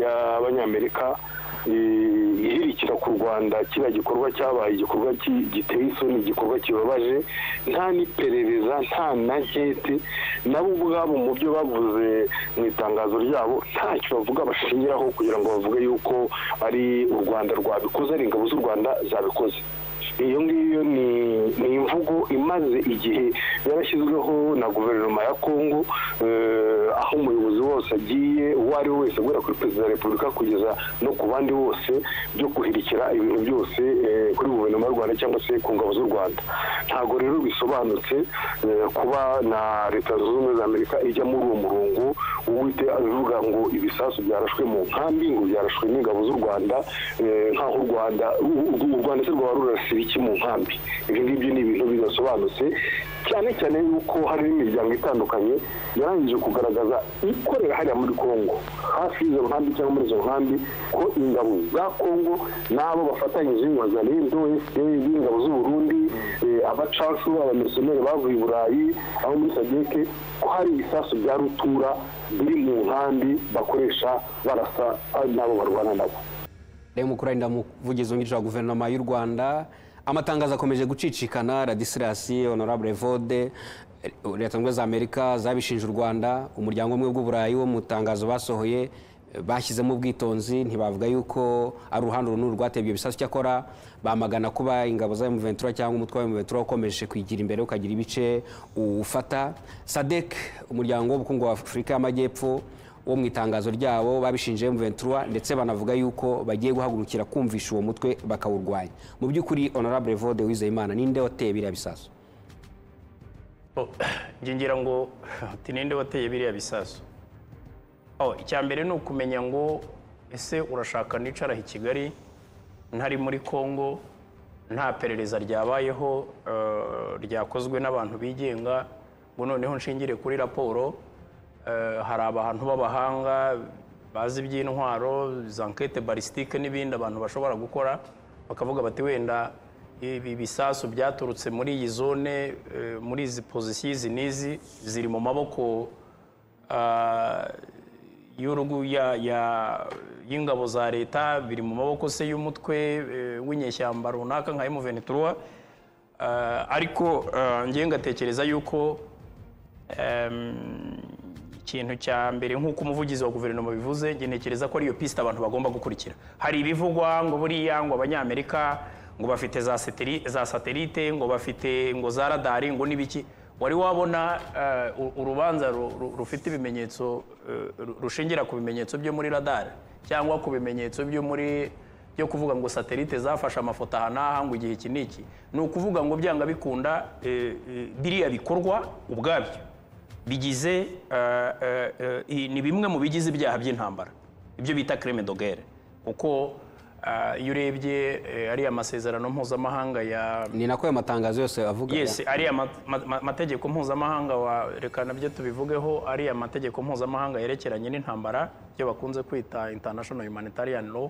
y'abanyamerika ihirikira ku rwanda kiriya gikorwa cyabaye igikorwa giteye isoni igikorwa kibabaje nta n'iperereza nta na nkete nabo ubwabo mu byo bavuze mu itangazo ryabo ntacyo bavuga bashingiraho kugira ngo bavuge yuko ari u rwanda rwabikoze ari ingabo z'u rwanda zabikoze iyo ngiyo ni imvugo imaze igihe yarashyizweho na guverinoma ya kongo aho umuyobozi wose agiye uwo ari we wese guhera kuri perezida wa repubulika kugeza no ku bandi bose byo guhirikira ibintu byose kuri guverinoma y'u rwanda cyangwa se ku ngabo z'u rwanda ntabwo rero bisobanutse kuba na leta zunze ubumwe za amerika ijya muri uwo murongo uwite abivuga ngo ibisasu byarashwe mu nkambi ngo byarashwe n'ingabo z'u rwanda nk'aho u rwanda u rwanda se rwaba rurasiriye iki mu nkambi ibyo ngibyo ni ibintu bidasobanutse cyane cyane yuko hari imiryango itandukanye yarangije kugaragaza ikorera hariya muri congo hafi y'izo nkambi cyangwa muri izo nkambi ko ingabo za congo n'abo bafatanyije nka zarindo fpr ingabo z'uburundi abacacu abamerisomeri bavuye i burayi aho muri sadeke ko hari ibisasu bya rutura biri mu nkambi bakoresha barasa n'abo barwana nabo reba mukurari ndamuvugizi wungirije wa guverinoma y'u rwanda amatangazo akomeje gucicikana radisilasi honorable vode leta zunze ubumwe za amerika zabishinje u rwanda umuryango umwe bw'uburayi wo mu itangazo basohoye bashyizemo ubwitonzi ntibavuga yuko ari uruhande runini rwatebye ibisasu cyakora bamagana kuba ingabo za emuventura cyangwa umutwe wa emuventura ukomeje kwigira imbere ukagira ibice ufata sadek umuryango w'ubukungu wa afurika y'amajyepfo wo mu itangazo ryabo babishinje M23 ndetse banavuga yuko bagiye guhagurukira kumvisha uwo mutwe bakawurwanya mu by'ukuri honorable Vode Uwizeyimana ninde wateye biriya bisasu njye ngira ngo ati ninde wateye biriya bisasu icya mbere ni ukumenya ngo ese urashaka nicara i kigali ntari muri congo nta perereza ryabayeho ryakozwe n'abantu bigenga ngo noneho nshingire kuri raporo hari abantu b'abahanga bazi iby'intwaro za nkete barisitike n'ibindi abantu bashobora gukora bakavuga bati wenda ibi bisasu byaturutse muri iyi zone muri izi pozisiyo izi n'izi ziri mu maboko y'ingabo za leta biri mu maboko se y'umutwe w'inyeshyamba runaka nka emuventura ariko ngengatekereza yuko ikintu cya mbere nk'uko umuvugizi wa guverinoma bivuze ntekereza ko ariyo pisite abantu bagomba gukurikira hari ibivugwa ngo buriya ngo abanyamerika ngo bafite za satelite ngo bafite ngo za radari ngo n'ibiki wari wabona urubanza rufite ibimenyetso rushingira ku bimenyetso byo muri radari cyangwa ku bimenyetso byo muri byo kuvuga ngo satelite zafashe amafoto aha n'aha ngo igihe iki n'iki ni ukuvuga ngo byanga bikunda biriya bikorwa ubwabyo bigize ni bimwe mu bigize ibyaha by'intambara ibyo bita kereme dogere kuko iyo urebye ariya masezerano mpuzamahanga ya ni nako ayo matangazo yose avuga yesi ariya mategeko mpuzamahanga reka nabyo tubivugeho ariya mategeko mpuzamahanga yerekeranye n'intambara ibyo bakunze kwita international humanitarian law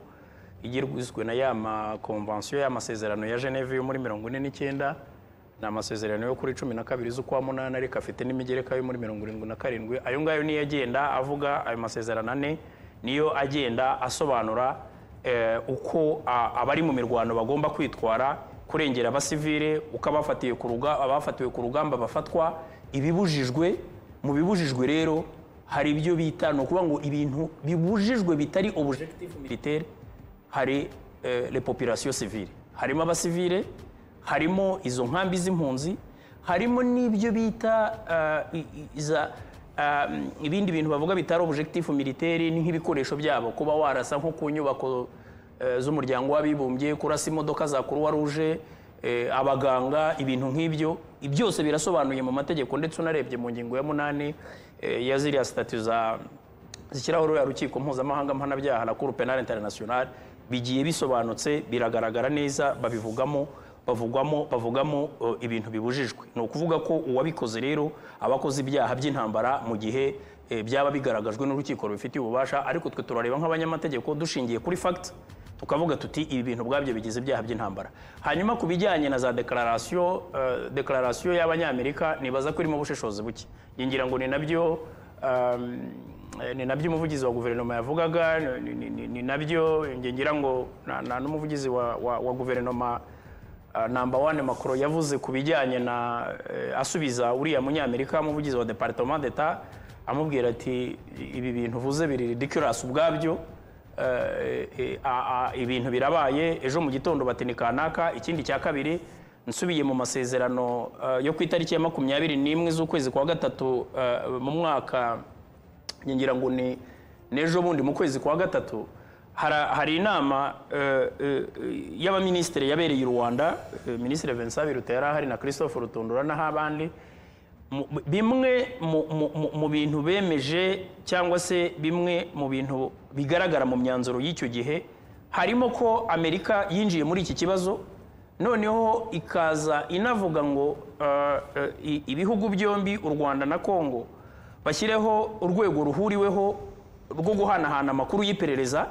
igizwe na ya makonvansiyo y'amasezerano ya geneve yo muri mirongo ine n'icyenda ni amasezerano yo kuri cumi na kabiri z'ukwa munani ariko afite n'imigereka yo muri mirongo irindwi na karindwi ayo ngayo niyo agenda avuga ayo masezerano ane niyo agenda asobanura uko abari mu mirwano bagomba kwitwara kurengera abasivire uko abafatiwe ku rugamba bafatwa ibibujijwe mu bibujijwe rero hari ibyo bita ni ukuvuga ngo ibintu bibujijwe bitari objectif militaire hari repopulation civile harimo abasivire harimo izo nkambi z'impunzi harimo n'ibyo bita ibindi bintu bavuga bitari objectif militeri ni nk'ibikoresho byabo kuba warasa nko ku nyubako z'umuryango w'abibumbye kurasa imodoka za kuruwa ruje abaganga ibintu nk'ibyo byose birasobanuye mu mategeko ndetse unarebye mu ngingo ya munani ya ziriya sitati zishyiraho ruriya rukiko mpuzamahanga mpanabyaha na kuru penal international bigiye bisobanutse biragaragara neza babivugamo bavugwamo bavugamo ibintu bibujijwe ni ukuvuga ko uwabikoze rero aba akoze ibyaha by'intambara mu gihe byaba bigaragajwe n'urukiko rubifitiye ububasha ariko twe turareba nk'abanyamategeko dushingiye kuri fagiti tukavuga tuti ibi bintu ubwabyo bigize ibyaha by'intambara hanyuma ku bijyanye na za dekararasiyo dekararasiyo y'abanyamerika ntibaza ko irimo ubushishozi buke ngira ngo ni nabyo Eh, ni nabyo umuvugizi wa guverinoma yavugaga ni- ni- ni- ni nabyo njye ngira ngo na- na n'umuvugizi wa, wa, wa guverinoma ah, number one Macron yavuze ku bijyanye na eh, asubiza uriya munyamerika umuvugizi wa departement d'etat amubwira ati ibi bintu uvuze biri ridiculous ubwabyo eh, eh, a- a- ibintu birabaye ejo mu gitondo bati ni kanaka ikindi cya kabiri nsubiye mu masezerano eh, yo ku itariki ya makumyabiri n'imwe z'ukwezi kwa gatatu eh, mu mwaka njye ngira ngo ni n'ejo bundi mu kwezi kwa gatatu hara- hari inama eh, eh, y'abaminisitiri yabereye i rwanda eh, minisitiri vincent biruta yari ahari na christophe rutundura n'abandi Mu- mu- bimwe mu- mu- mu- mu bintu bemeje cyangwa se bimwe mu bintu bigaragara mu myanzuro y'icyo gihe harimo ko amerika yinjiye muri iki kibazo noneho ikaza inavuga ngo eh, eh, i- ibihugu byombi u rwanda na kongo bashyireho urwego ruhuriweho rwo guhanahana amakuru y'iperereza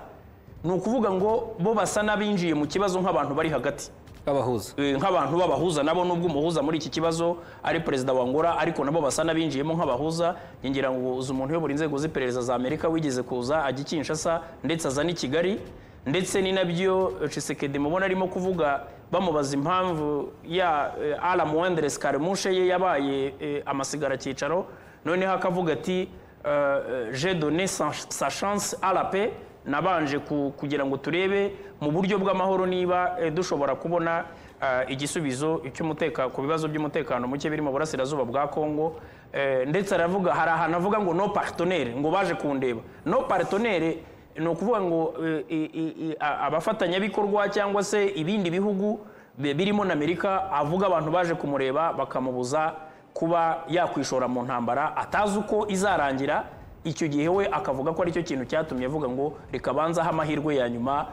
ni ukuvuga ngo bo basa n'abinjiye mu kibazo nk'abantu bari hagati babahuza Eh, nk'abantu b'abahuza nabo nubwo umuhuza muri iki kibazo ari perezida wa Angola ariko nabo basa n'abinjiyemo nk'abahuza njye ngira ngo uzi umuntu uyobora inzego z'iperereza za Amerika wigeze kuza ajya i Kinshasa ndetse aza n'i Kigali ndetse ni nabyo eh, Tshisekedi mubona arimo kuvuga bamubaza impamvu ya eh, Ala Moindre Scaramuche ye yabaye eh, amasigara cyicaro noneho akavuga ati euh, euh, j'ai donné sa, sa chance à la paix nabanje ku- kugira ngo turebe mu buryo bw'amahoro niba eh, dushobora kubona eh, igisubizo cy'umuteka ku bibazo by'umutekano muke biri mu burasirazuba bwa Kongo Eh, ndetse aravuga hari ahantu avuga ngo no partenaire ngo baje kundeba no partenaire ni ukuvuga ngo eh, i- i- i- a- abafatanyabikorwa cyangwa se ibindi bihugu bi- birimo na Amerika avuga abantu baje kumureba bakamubuza kuba yakwishora mu ntambara atazi uko izarangira icyo gihe we akavuga ko aricyo kintu cyatumye avuga ngo reka banzaho amahirwe ya nyuma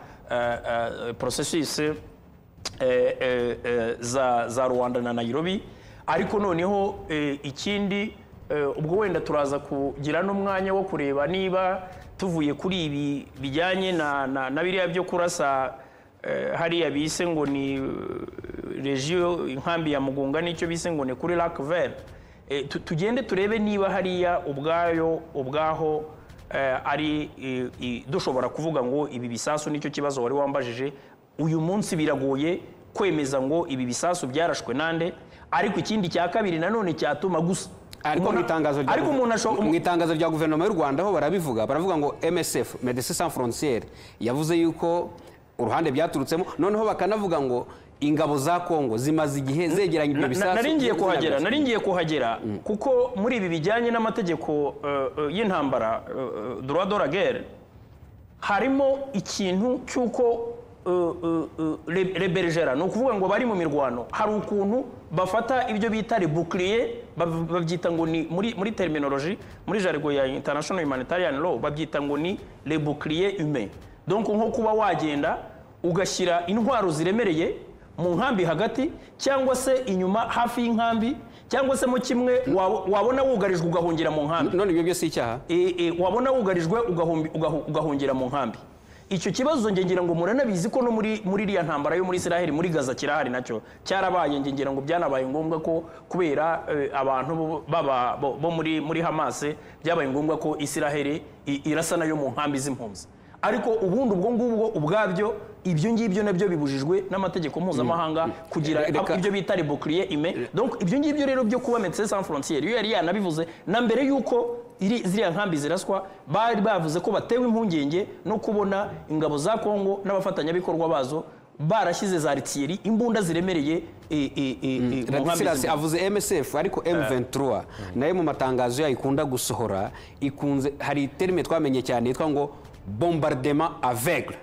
porosesisi za za rwanda na nayirobi ariko noneho eh, ikindi eh, ubwo wenda turaza kugira n'umwanya wo kureba niba tuvuye kuri ibi bijyanye na na- na biriya byo kurasa eh, hariya bise ngo ni regio inkambi ya mugunga nicyo bise ngo ni kuri lac vert Eh, tu- tugende turebe niba hariya ubwayo ubwaho eh, ari eh, i- dushobora kuvuga ngo ibi bisasu nicyo kibazo wari wambajije uyu munsi biragoye kwemeza ngo ibi bisasu byarashwe nande ariko ikindi cya kabiri nanone cyatuma gusa ariko Umuntu- mu itangazo rya ariko umuntu asho- mu itangazo rya guverinoma y'u rwanda ho barabivuga baravuga ngo msf medecins sans frontiere yavuze yuko uruhande byaturutsemo noneho bakanavuga ngo ingabo za kongo zimaze igihe zegeranye ibyo Na- na- bisasu nari ngiye kuhagera zinabyatsa. nari ngiye kuhagera kuko muri ibi bijyanye n'amategeko eh, eh, y'intambara eh, eh, droit de la guerre harimo ikintu cy'uko eh, eh, eh, re- rebergera ni ukuvuga ngo bari mu mirwano hari ukuntu bafata ibyo bita rebukliye bav- babyita ngo ni muri muri terminology muri jargo ya international humanitarian law babyita ngo ni rebukliye humain donc nko kuba wagenda ugashyira intwaro ziremereye mu nkambi hagati cyangwa se inyuma hafi y'inkambi cyangwa se mu kimwe wa- wabona wugarijwe ugahungira mu nkambi none ibyo byose icyaha e, e, wabona wugarijwe ugahombi- ugahu- ugahungira mu nkambi icyo kibazo nge ngira ngo muranabizi ko no muri muri iriya ntambara yo muri israheli muri gaza kirahari nacyo cyarabaye nge ngira ngo byanabaye ngombwa ko kubera eh, abantu bo- baba bo bo muri muri hamase byabaye ngombwa ko israheli i- irasa nayo mu nkambi z'impunzi ariko ubundi ubwo ngubwo ubwabyo ibyo ngibyo nabyo bibujijwe n'amategeko mpuzamahanga kugira Reka- ibyo bita rebukliye ime donc ibyo ngibyo rero byo kuba medecins sans frontiere iyo yari yanabivuze na mbere y'uko iri- ziriya nkambi ziraswa bari bavuze ko batewe impungenge no kubona ingabo za kongo n'abafatanyabikorwa bazo barashyize za ritiyeri imbunda ziremereye e, e, e, e, mu nkambi Radislas zimwe. avuze MSF ariko M23 nayo mu matangazo yayo ikunda gusohora ikunze hari terime twamenye cyane yitwa ngo bombardement aveugle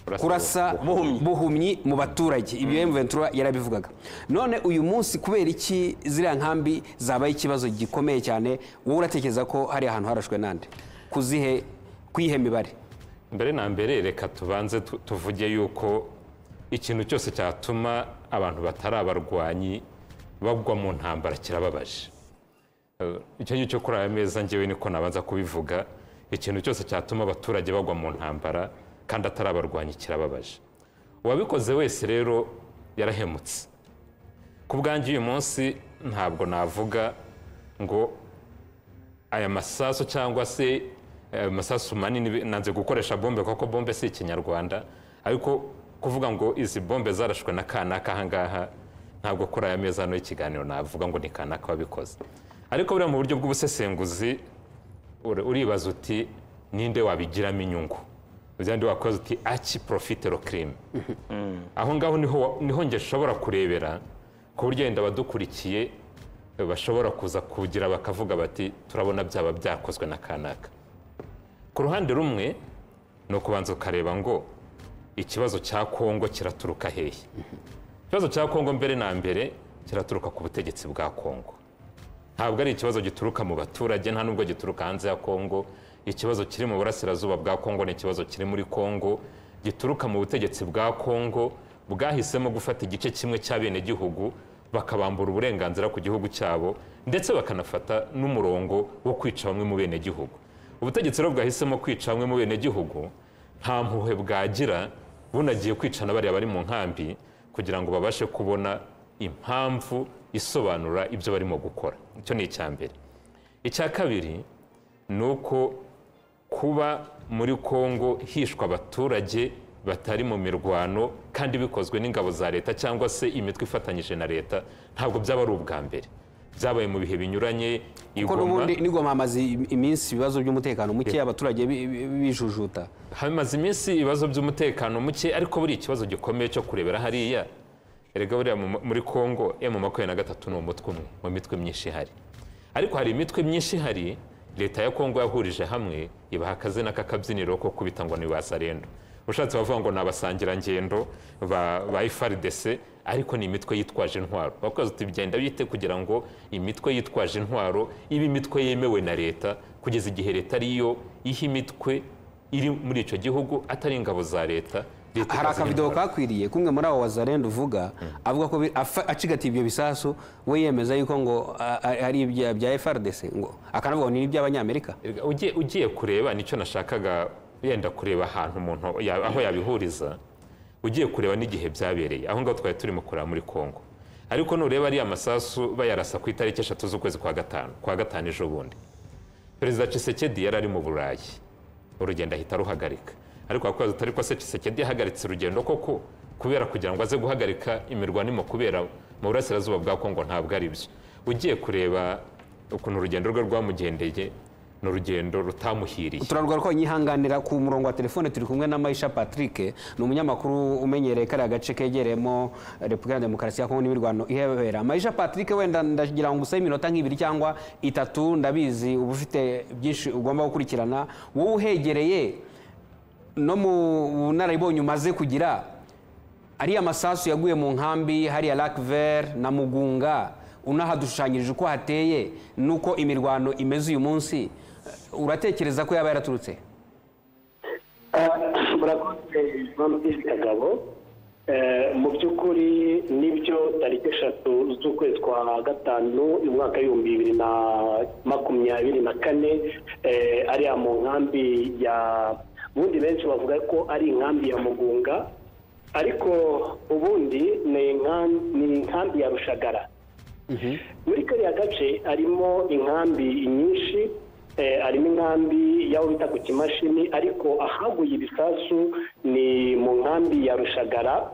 kurasa Buhumyi. buhumyi mu baturage ibyo M23 yarabivugaga none uyu munsi kubera iki ziriya nkambi zabaye ikibazo gikomeye cyane wowe uratekereza ko hari ahantu harashwe nande kuzihe kwihe mibare mbere na mbere reka tubanze tu- tuvuge yuko ikintu cyose cyatuma abantu batari abarwanyi bagwa mu ntambara kirababaje Eh, icyo ngicyo kuri aya meza ngewe niko nabanza kubivuga ikintu cyose cyatuma abaturage bagwa mu ntambara kandi atari abarwanyi kirababaje uwabikoze wese rero yarahemutse ku bwanjye uyu munsi ntabwo navuga ngo aya masasu cyangwa se aya masasu manini nanze gukoresha bombe kuko bombe si ikinyarwanda ariko kuvuga ngo izi bombe zarashwe na kanaka ahangaha ntabwo kuri aya meza hano y'ikiganiro navuga ngo ni kanaka wabikoze ariko buriya mu buryo bw'ubusesenguzi uribaza uti ninde wabigiramo inyungu uzandi wakoze uti aki porofite kirime aho ngaho niho niho nge ushobora kurebera ku buryo wenda abadukurikiye bashobora kuza kugira bakavuga bati turabona byaba byakozwe na kanaka ku ruhande rumwe ni ukubanza ukareba ngo ikibazo cya kongo kiraturuka hehe ikibazo cya kongo mbere na mbere kiraturuka ku butegetsi bwa kongo ntabwo ari ikibazo gituruka mu baturage nta nubwo gituruka hanze ya kongo ikibazo kiri mu burasirazuba bwa kongo ni ikibazo kiri muri kongo gituruka mu butegetsi bwa kongo bwahisemo gufata igice kimwe cy'abenegihugu bakabambura uburenganzira ku gihugu cyabo ndetse bakanafata n'umurongo wo kwica bamwe mu benegihugu ubutegetsi rero bwahisemo kwica bamwe mu benegihugu nta mpuhwe bwagira bunagiye kwica na bariya bari mu nkambi kugira ngo babashe kubona impamvu isobanura ibyo barimo gukora icyo ni icya mbere icya kabiri ni uko kuba muri kongo hishwa abaturage batari mu mirwano kandi bikozwe n'ingabo za leta cyangwa se imitwe ifatanyije na leta ntabwo byaba ari ubwa mbere byabaye mu bihe binyuranye kuko n'ubundi n'igoma hamaze iminsi ibibazo by'umutekano muke abaturage bi- bi- bijujuta hamaze iminsi ibibazo by'umutekano muke ariko buri ikibazo gikomeye cyo kurebera hariya erega buriya mu- muri kongo emu makumyabiri na gatatu ni umutwe umwe mu mitwe myinshi ihari ariko hari imitwe myinshi ihari leta ya kongo yahurije hamwe ibaha akazina k'akabyiniro ko kubita ngo ni ba sarendo ushatse bavuga ngo ni abasangirangendo ba, ba FARDC ariko ni imitwe yitwaje intwaro bakoze uti bigenda bite kugira ngo imitwe yitwaje intwaro ibe imitwe yemewe na leta kugeza igihe leta ariyo iha imitwe iri muri icyo gihugu atari ingabo za leta leta hari ikaziha akavido intwaro. kakwiriye kumwe muri abo wazarenda uvuga avuga ko bi- afa- acigatiye ibyo bisasu we yemeza yuko ngo a- a- ari ibya bya FRDC ngo akanavuga ngo ni iby'abanyamerika Erega ugiye ugiye kureba nicyo nashakaga yenda kureba ahantu umuntu ya- aho yabihuriza ugiye kureba n'igihe byabereye aho ngaho twari turimo kureba muri kongo ariko nureba ariya masasu bayarasa ku itariki eshatu z'ukwezi kwa gatanu kwa gatanu ejo bundi perezida Tshisekedi yari ari mu burayi urugendo ahita aruhagarika ariko wakubaza utari ko se Tshisekedi yahagaritse urugendo koko kubera kugira ngo aze guhagarika imirwano irimo kubera mu burasirazuba bwa kongo ntabwo ari byo ugiye kureba ukuntu urugendo rwe rwamugendeye ni urugendo rutamuhiriye turarwa ko nyihanganira ku murongo wa telefone turi kumwe na Maisha Patrick ni umunyamakuru umenyereye kariya gace kegereyemo Repubulika ya Demokarasi ya Kongo n'imirwano ihebera Maisha Patrick wenda ndagira ngo usabe iminota nk'ibiri cyangwa itatu ndabizi uba ufite byinshi ugomba gukurikirana wowe uhegereye no mu bunararibonye umaze kugira ariya masasu yaguye mu nkambi hariya Lacver na Mugunga unahadushushanyirije uko hateye n'uko imirwano imeze uyu munsi uratekereza ko yaba yaraturutse murakoze mpamvu kagabo Eh, mu by'ukuri nibyo tariki eshatu z'ukwezi kwa gatanu mu mwaka w'ibihumbi bibiri na makumyabiri na kane eh, ariya mu nkambi ya ubundi benshi bavuga ko ari inkambi ya mugunga ariko ubundi ni inkambi- ni inkambi ya rushagara muri kariya gace harimo inkambi nyinshi eh, harimo inkambi y'aho bita ku kimashini ariko ahaguye ibisasu ni mu nkambi ya rushagara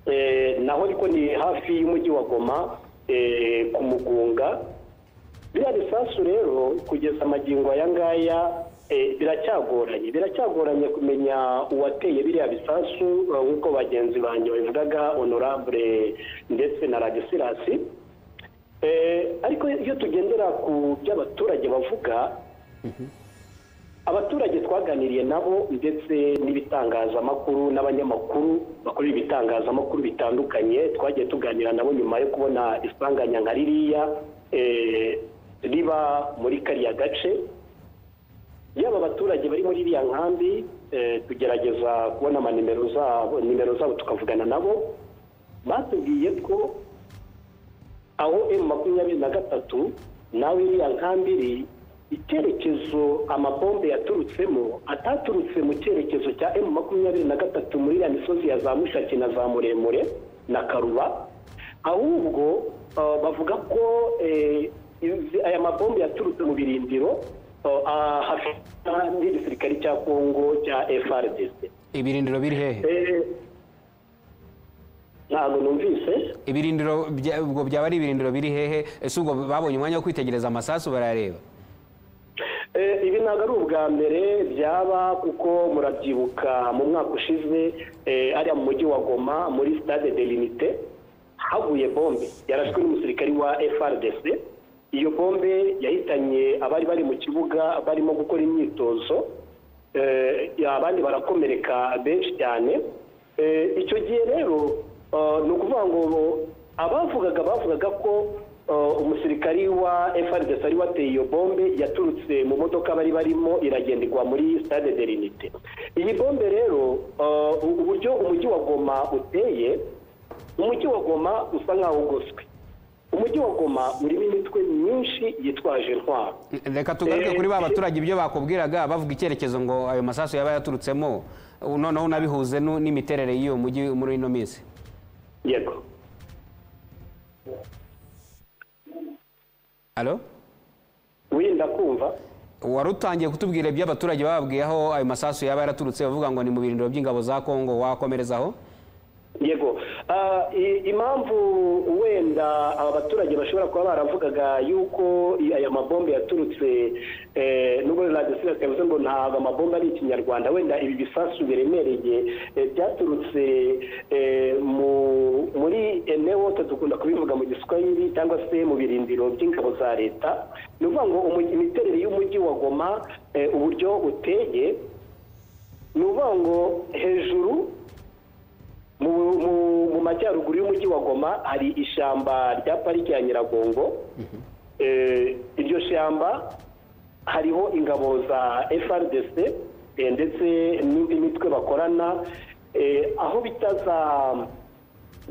eh, naho ariko ni hafi y'umujyi wa goma eh, ku mugunga biriya bisasu rero kugeza amagingo aya ngaya eh, biracyagoranye biracyagoranye kumenya uwateye biriya bisasu eh, nk'uko bagenzi banjye babivugaga honorable ndetse na radisirasi Eh, ariko iyo tugendera ku byo abaturage bavuga abaturage twaganiriye nabo ndetse n'ibitangazamakuru n'abanyamakuru bakorera ibitangazamakuru bitandukanye twagiye tuganira nabo nyuma yo kubona isanganya nka ririya eh, riba muri kariya gace yaba abaturage bari muri iriya nkambi eh, tugerageza kubona amanimero zabo nimero zabo tukavugana nabo batubwiye ko aho emu makumyabiri na gatatu nawe iriya nkambi iri icyerekezo amabombe yaturutsemo ataturutse mu cyerekezo cya emu makumyabiri na gatatu muri iriya misozi ya za mushaki na za muremure na karuba ahubwo eh, bavuga ko eh, aya mabombe yaturutse mu birindiro hafitwa n'igisirikare cya kongo cya frdc ibirindiro biri hehe Eh, ntabwo numvise ibirindiro bya- ubwo byaba ari ibirindiro biri hehe ese ubwo babonye umwanya wo kwitegereza amasasu barareba Eh, ibi ntabwo ari ubwa mbere byaba kuko murabyibuka mu mwaka ushize eh, ariya mu mujyi wa goma muri stade de l'unité haguye bombe yarashwe n'umusirikari wa frdc iyo bombe yahitanye abari bari mu kibuga barimo gukora imyitozo Eh, abandi barakomereka benshi cyane Eh, icyo gihe rero eh, ni ukuvuga ngo abavugaga bavugaga ko eh, umusirikari wa FRDC wari wateye iyo bombe yaturutse mu modoka bari barimo iragenderwa muri stade de l'unité iyi bombe rero eh, uburyo umujyi wa Goma uteye umujyi wa Goma usa nkaho ugoswe umujyi wa Goma urimo imitwe myinshi yitwaje intwaro reka tugaruke Eh, kuri ba eh. baturage ibyo bakubwiraga bavuga icyerekezo ngo ayo masasu yaba yaturutsemo ubu noneho unabihuze nu- n'imiterere y'iyo mujyi muri ino minsi yego alo wirinda kumva wari utangiye kutubwira ibyo abaturage bababwiye aho ayo masasu yaba yaraturutse bavuga ngo ni mu birindiro by'ingabo za kongo wakomerezaho yego Ah, i- impamvu wenda aba baturage bashobora kuba baravugaga yuko i- aya mabombe yaturutse eh, nubwo radisirasi yavuze ngo ntabwo amabombe ari ikinyarwanda wenda ibi bisasu biremereye eh, byaturutse eh, mu- muri eneo dukunda kubivuga mu giswahili cyangwa se mu birindiro by'ingabo za leta ni ukuvuga ngo umujyi- imiterere y'umujyi wa goma eh, uburyo uteye ni ukuvuga ngo hejuru mu, mu, mu majyaruguru y'umujyi wa goma hari ishyamba rya pariki ya nyiragongo eh, iryo shyamba hariho ingabo za frdc eh, ndetse n'indi mitwe bakorana eh, aho bita za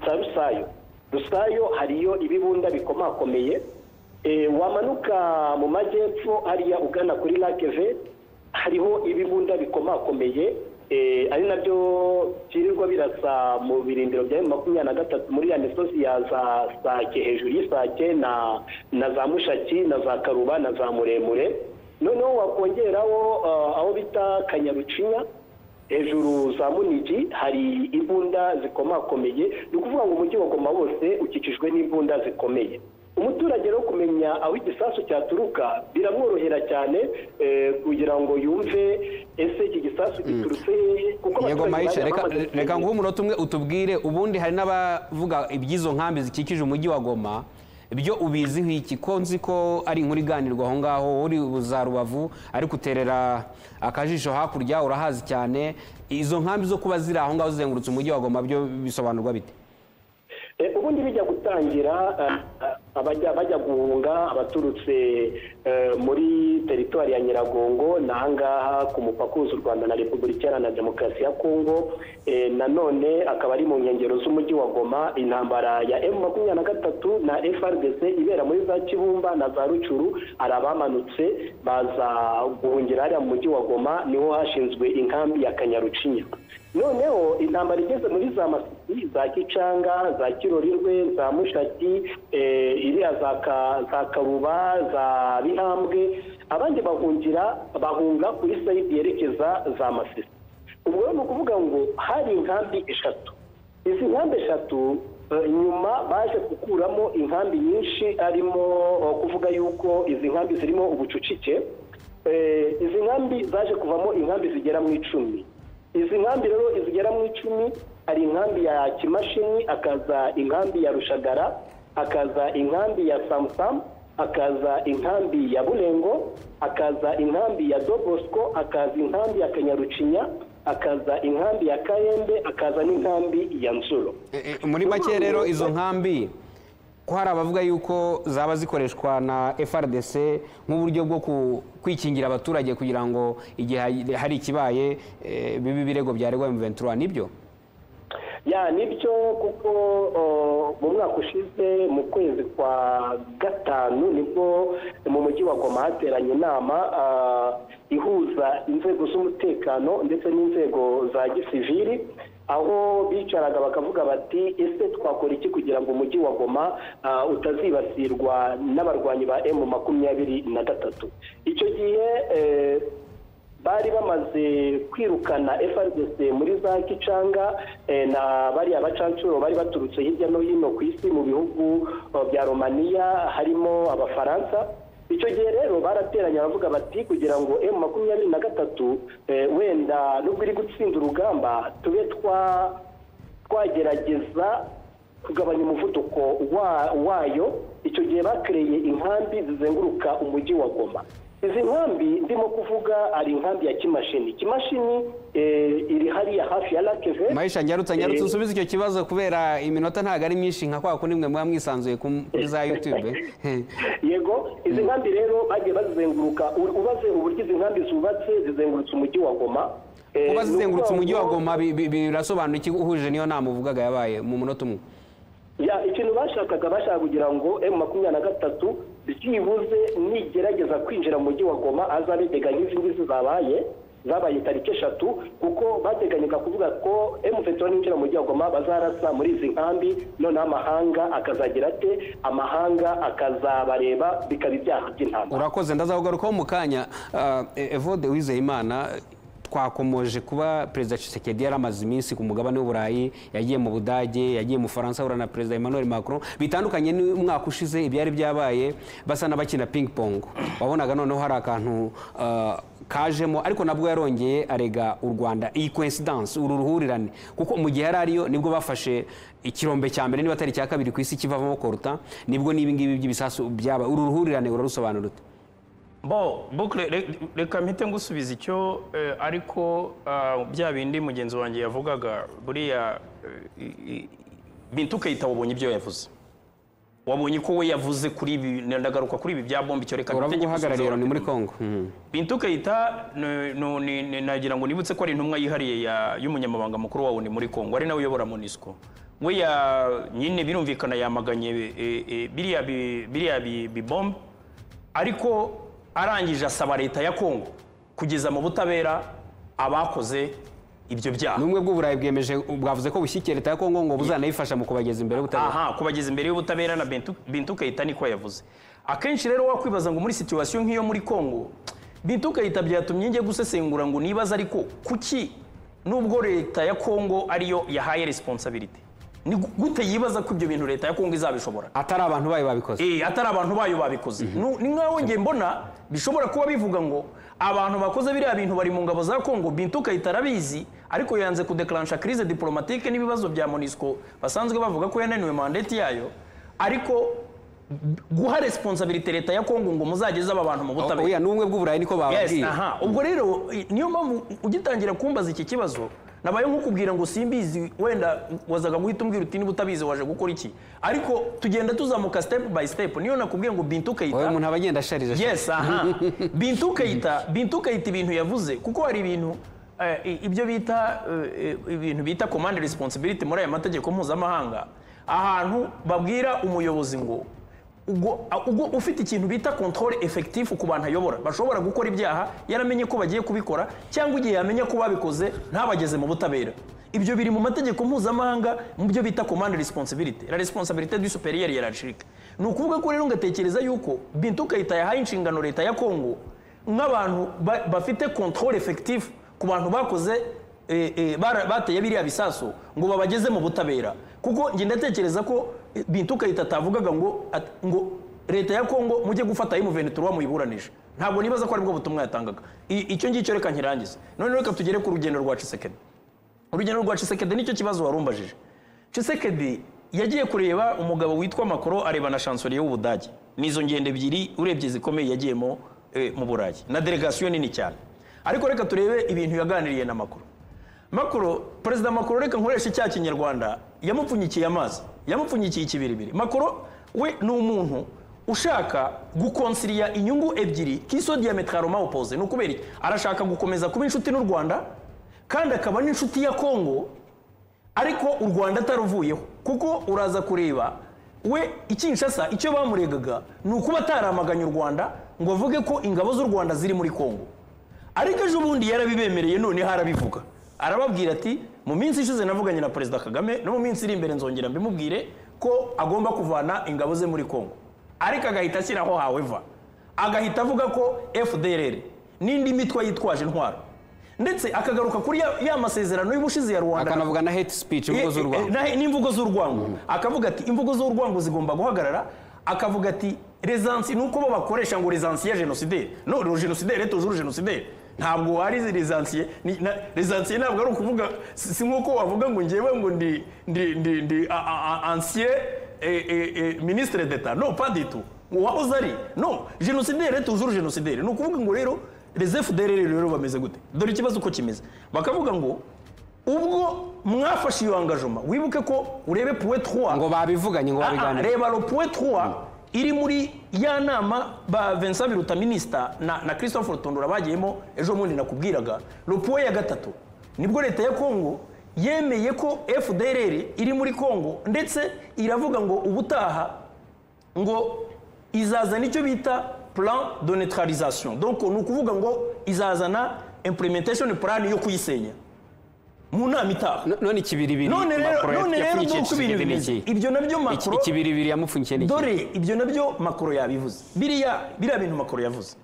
za rusayo rusayo hariyo ibibunda bikomakomeye Eh, wamanuka mu majyepfo hariya ugana kuri lakeve hariho ibibunda bikomakomeye eh, ari nabyo byirirwa birasa mu birindiro bya makumyabiri na gatatu muri ya misozi ya za sake hejuru y'isake na na za mushaki na za karuba na za muremure noneho wakongeraho eh, aho bita kanyarucinya hejuru za munigi hari imbunda zikomakomeye ni ukuvuga ngo umujyi wa goma wose ukikijwe n'imbunda zikomeye umuturage rero kumenya aho igisasu cyaturuka biramworohera cyane eh, kugira ngo yumve ese iki gisasu giturutse hehe kuko yego abaturage mayica bagiye reka bamaze reka kumenya. nguhe umunota umwe utubwire ubundi hari n'abavuga iby'izo nkambi zikikije umujyi wa goma ibyo ubiziho iki ko nzi ko ari inkuru iganirwa aho ngaho uri za rubavu ariko uterera akajisho hakurya urahazi cyane izo nkambi zo kuba ziri aho ngaho zizengurutse umujyi wa goma byo bisobanurwa bite Eh, ubundi bijya gutangira eh, eh, abajya bajya guhunga abaturutse eh, muri teritwari ya nyiragongo ni ahangaha ku mupaka uhuza u rwanda na repubulika iharanira demokarasi ya kongo Eh, nanone akaba ari mu nkengero z'umujyi wa goma intambara ya emu makumyabiri na gatatu na frdc ibera muri za kibumba na za rucuru hari abamanutse baza guhungira hariya mu mujyi wa goma niho hashinzwe inkambi ya kanyarucinya noneho intambara igeze muri za masisi za gicanga za kirorirwe za mushaki eh, iriya za Ka- za karuba za bihambwe abandi bahungira bahunga kuri sayidi yerekeza za masisi ubwo rero ni ukuvuga ngo hari inkambi eshatu izi nkambi eshatu eh, nyuma baje gukuramo inkambi nyinshi arimo eh, kuvuga yuko izi nkambi zirimo ubucucike Eh, izi nkambi zaje kuvamo inkambi zigera mu icumi izi nkambi rero zigera mu icumi hari inkambi ya kimashini akaza inkambi ya rushagara akaza inkambi ya samusamu akaza inkambi ya burengo akaza inkambi ya dobosco akaza inkambi ya kanyarucinya akaza inkambi ya kayembe akaza n'inkambi ya nzuro E- e, muri make rero izo nkambi ko hari abavuga yuko zaba zikoreshwa na frdc nk'uburyo bwo ku- kwikingira abaturage kugira ngo igihe hari- hari ikibaye e, bibe ibirego byaregwa M23 nibyo ya nibyo kuko o, mu mwaka ushize mu kwezi kwa gatanu nibwo mu mujyi wa goma hateranye inama ah, ihuza inzego z'umutekano ndetse n'inzego za gisivili aho bicaraga bakavuga bati ese twakora iki kugira ngo umujyi wa goma ah, utazibasirwa n'abarwanyi ba emu makumyabiri na gatatu icyo gihe eh, bari bamaze kwirukana FRDC muri za Kicanga eh, na bariya bacancuro bari baturutse hirya no hino ku isi mu bihugu eh, bya Romania harimo abafaransa icyo gihe rero barateranye baravuga bati kugira ngo M makumyabiri na gatatu eh, wenda nubwo iri gutsinda urugamba tube twa twagerageza kugabanya umuvuduko wa- wayo icyo gihe bakereye inkambi zizenguruka umujyi wa goma izi nkambi ndimo kuvuga ari inkambi ya kimashini kimashini eh, iri hariya hafi ya lakeve mayisha nyarutsa nyarutsa usubize icyo kibazo kubera iminota ntabwo ari myinshi nka kwa kundi mwe muba mwisanzuye ku- kuri za yutube yego izi nkambi rero bagiye bazizenguruka U- ubaze uburyo izi nkambi zubatse zizengurutse umujyi wa goma Eh, kuba ni zizengurutse umujyi wa ukuvuga ngo- goma bi- bi- birasobanura iki uhuje niyo nama uvugaga yabaye mu munota umwe ya ikintu bashakaga bashaka kugira ngo emu makumyabiri na gatatu byibuze nigerageza kwinjira mu mujyi wa goma azabitega nk'izi ngizi zabaye zabaye tariki eshatu kuko bateganyaga kuvuga ko emu peteroli ninjira mu mujyi wa goma bazarasa muri izi nkambi noneho amahanga akazagira ate amahanga akazabareba bikaba ibyaha by'intambara urakoze ndazawugarukaho mu kanya Ah, E- evode wizeyimana twakomoje kuba perezida Tshisekedi yari amaze iminsi ku mugabane w'uburayi yagiye mu budage yagiye mu bufaransa ahura na perezida emmanuel macron bitandukanye n'umwaka ushize ibyari byabaye basa n'abakina ping pong wabonaga noneho hari akantu ah, kajemo ariko nabwo yarongeye arega u rwanda iyi coincidence uru ruhurirane kuko mu gihe yari ariyo nibwo bafashe ikirombe cya mbere niba atari icya kabiri ku isi kivamo koruta nibwo n'ibingibi by'ibisasu byaba uru ruhurirane urarusobanura ute bo bukle re- reka mpite ngusubiza icyo eh, ariko ah, bya bindi mugenzi wanjye yavugaga buriya eh, i- i- bintu ukayita wabonye ibyo yavuze wabonye ko we yavuze kuri ibi ndagaruka kuri ibi bya bombi icyo reka mpite uravuga uhagarariye ngisubize loni muri wa- congo Mhm. bintu ukayita ni- ni- ni- ni- nagira ngo nibutse ko ari intumwa yihariye ya- y'umunyamabanga mukuru wawo ni muri congo ari nawe uyobora munisiko we ya- nyine birumvikana yamaganye eh, eh, biriya bi- biriya bi- bibombe ariko arangije asaba leta ya congo kugeza mu butabera abakoze ibyo byaha n'ubumwe bw'uburayi bwemeje bwavuze ko bushyigikiye leta ya kongo ngo buzanayifasha mu kubageza imbere y'ubutabera aha kubageza imbere y'ubutabera na Bintu- bintu ukayita niko yavuze akenshi rero wakwibaza ngo muri situwasiyo nk'iyo muri congo bintu ukayita byatumye njye gusesengura ngo nibaze ariko kuki nubwo leta ya congo ariyo yahaye resiponsabiriti ni gu- gute yibaza ko ibyo bintu leta ya congo izabishobora atari abantu bayo babikoze Eh, atari abantu bayo babikoze Nu- ni nkaho njye mbona bishobora kuba bivuga ngo abantu bakoze biriya bintu bari mu ngabo za congo bintu ukahita arabizi ariko yanze kudekaransha crise diplomatike n'ibibazo bya monisco basanzwe bavuga ko yananiwe mandate yayo ariko guha responsabilite leta ya congo ngo muzageze aba bantu mu butabera oya n'ubumwe bw'uburayi niko yes bababwiye aha ubwo rero i- niyo mpamvu ugitangira kumbaza iki kibazo nabaye nkukubwira ngo simbizi wenda wazaga guhita umbwira uti niba utabizi waje gukora iki ariko tugenda tuzamuka step by step niyo nakubwiye ngo bintu oya ukayita umuntu aba agenda asharije yes aha bintu ukayita bintu ukayita ibintu yavuze kuko hari ibintu eh, i- ibyo bita eh, eh, ibintu bita command responsibility muri aya mategeko mpuzamahanga ahantu babwira umuyobozi ngo ubwo ubwo ufite ikintu bita control effective ku bantu ayobora bashobora gukora ibyaha yaramenye ko bagiye kubikora cyangwa igihe yamenya ko babikoze ntabageze mu butabera ibyo biri mu mategeko mpuzamahanga mu byo bita command responsibility la responsabilité du supérieur hiérarchique ni ukuvuga ko rero ngatekereza yuko bintu ukayita yahaye inshingano leta ya congo nk'abantu ba- bafite control effective ku bantu bakoze eh, eh, bara- bateye biriya bisaso ngo babageze mu butabera kuko njye ndatekereza ko eh, bintu ukayita atavugaga ngo at- ngo leta ya congo mujye gufata y'umuvenituruwa muyiburanisha ntabwo nibaza ko aribwo butumwa yatangaga I- icyo ngicyo reka nkirangize none reka tugere ku rugendo rwa cisekedi urugendo rwa cisekedi nicyo kibazo warumbajije cisekedi yagiye kureba umugabo witwa makoro areba na chansoriye w'ubudage nizo ngendo ebyiri urebye zikomeye yagiyemo eh, mu burayi na delegasiyo nini cyane ariko reka turebe ibintu yaganiriye na makoro makoro perezida makoro reka nkoresha icyaha kinyarwanda yamupfunyikiye amazi yamupfunyikiye ikibiribiri makoro we ni umuntu ushaka gukonsiriya inyungu ebyiri kiso diametraroma opposé ni ukubera iki arashaka gukomeza kuba inshuti n'u rwanda kandi akaba n'inshuti ya kongo ariko u rwanda ataruvuyeho kuko uraza kureba we ikinshasa icyo bamuregaga ni ukuba ataramaganye u rwanda ngo avuge ko ingabo z'u rwanda ziri muri kongo ariko ejo bundi yarabibemereye noneho arabivuga arababwira ati mu minsi ishize navuganye na perezida kagame no mu minsi iri imbere nzongera mbimubwire ko agomba kuvana ingabo ze muri congo ariko agahita ashyiraho haweva agahita avuga ko fdrr n'indi mitwe yitwaje intwaro ndetse akagaruka kuri ya- ya masezerano y'ubushize ya rwanda akanavuga na hate speech imvugo z'u Eh, eh, rwanda nahe- n'imvugo z'urwango akavuga ati imvugo z'urwango zigomba guhagarara akavuga ati rezansi ni uko bo bakoresha ngo rezansi ya jenoside no le jenoside tujuru jenoside ntabwo ari rezansiye rezansiye ntabwo ari ukuvuga si si nk'uko wavuga ngo ngewe ngo ndi ndi ndi ndi a- a- a- ancien eh, eh, eh, ministre d'etat no pas du tout wahoze ari no jenoside tujuru jenoside ni ukuvuga ngo rero les fdr rero bameze gute dore ikibazo uko kimeze bakavuga ngo ubwo mwafashe iyo angajoma wibuke ko urebe puwe ngo 3 babivuganye ngo Ah, ah, babiganire reba ro puwe 3 iri muri ya nama ba Vincent Biruta minisita na, na Christophe Rutundura bagiyemo ejo bundi nakubwiraga ro puwe ya gatatu nibwo leta ya Kongo yemeye ko FDLR iri muri Kongo ndetse iravuga ngo ubutaha ngo izazana icyo bita plan de neutralisation donc ni ukuvuga ngo izazana implementation plan yo kuyisenya mu nama itaha No- none ikibiribiri none rero Macron none rero yapfunyikishije nuko ibintu ikigega bimeze n'iki? ibyo nabyo Iki- makuru ikibiribiri yamupfunyikiye n'iki? dore ibyo nabyo makuru yabivuze biriya biriya bintu makuru yavuze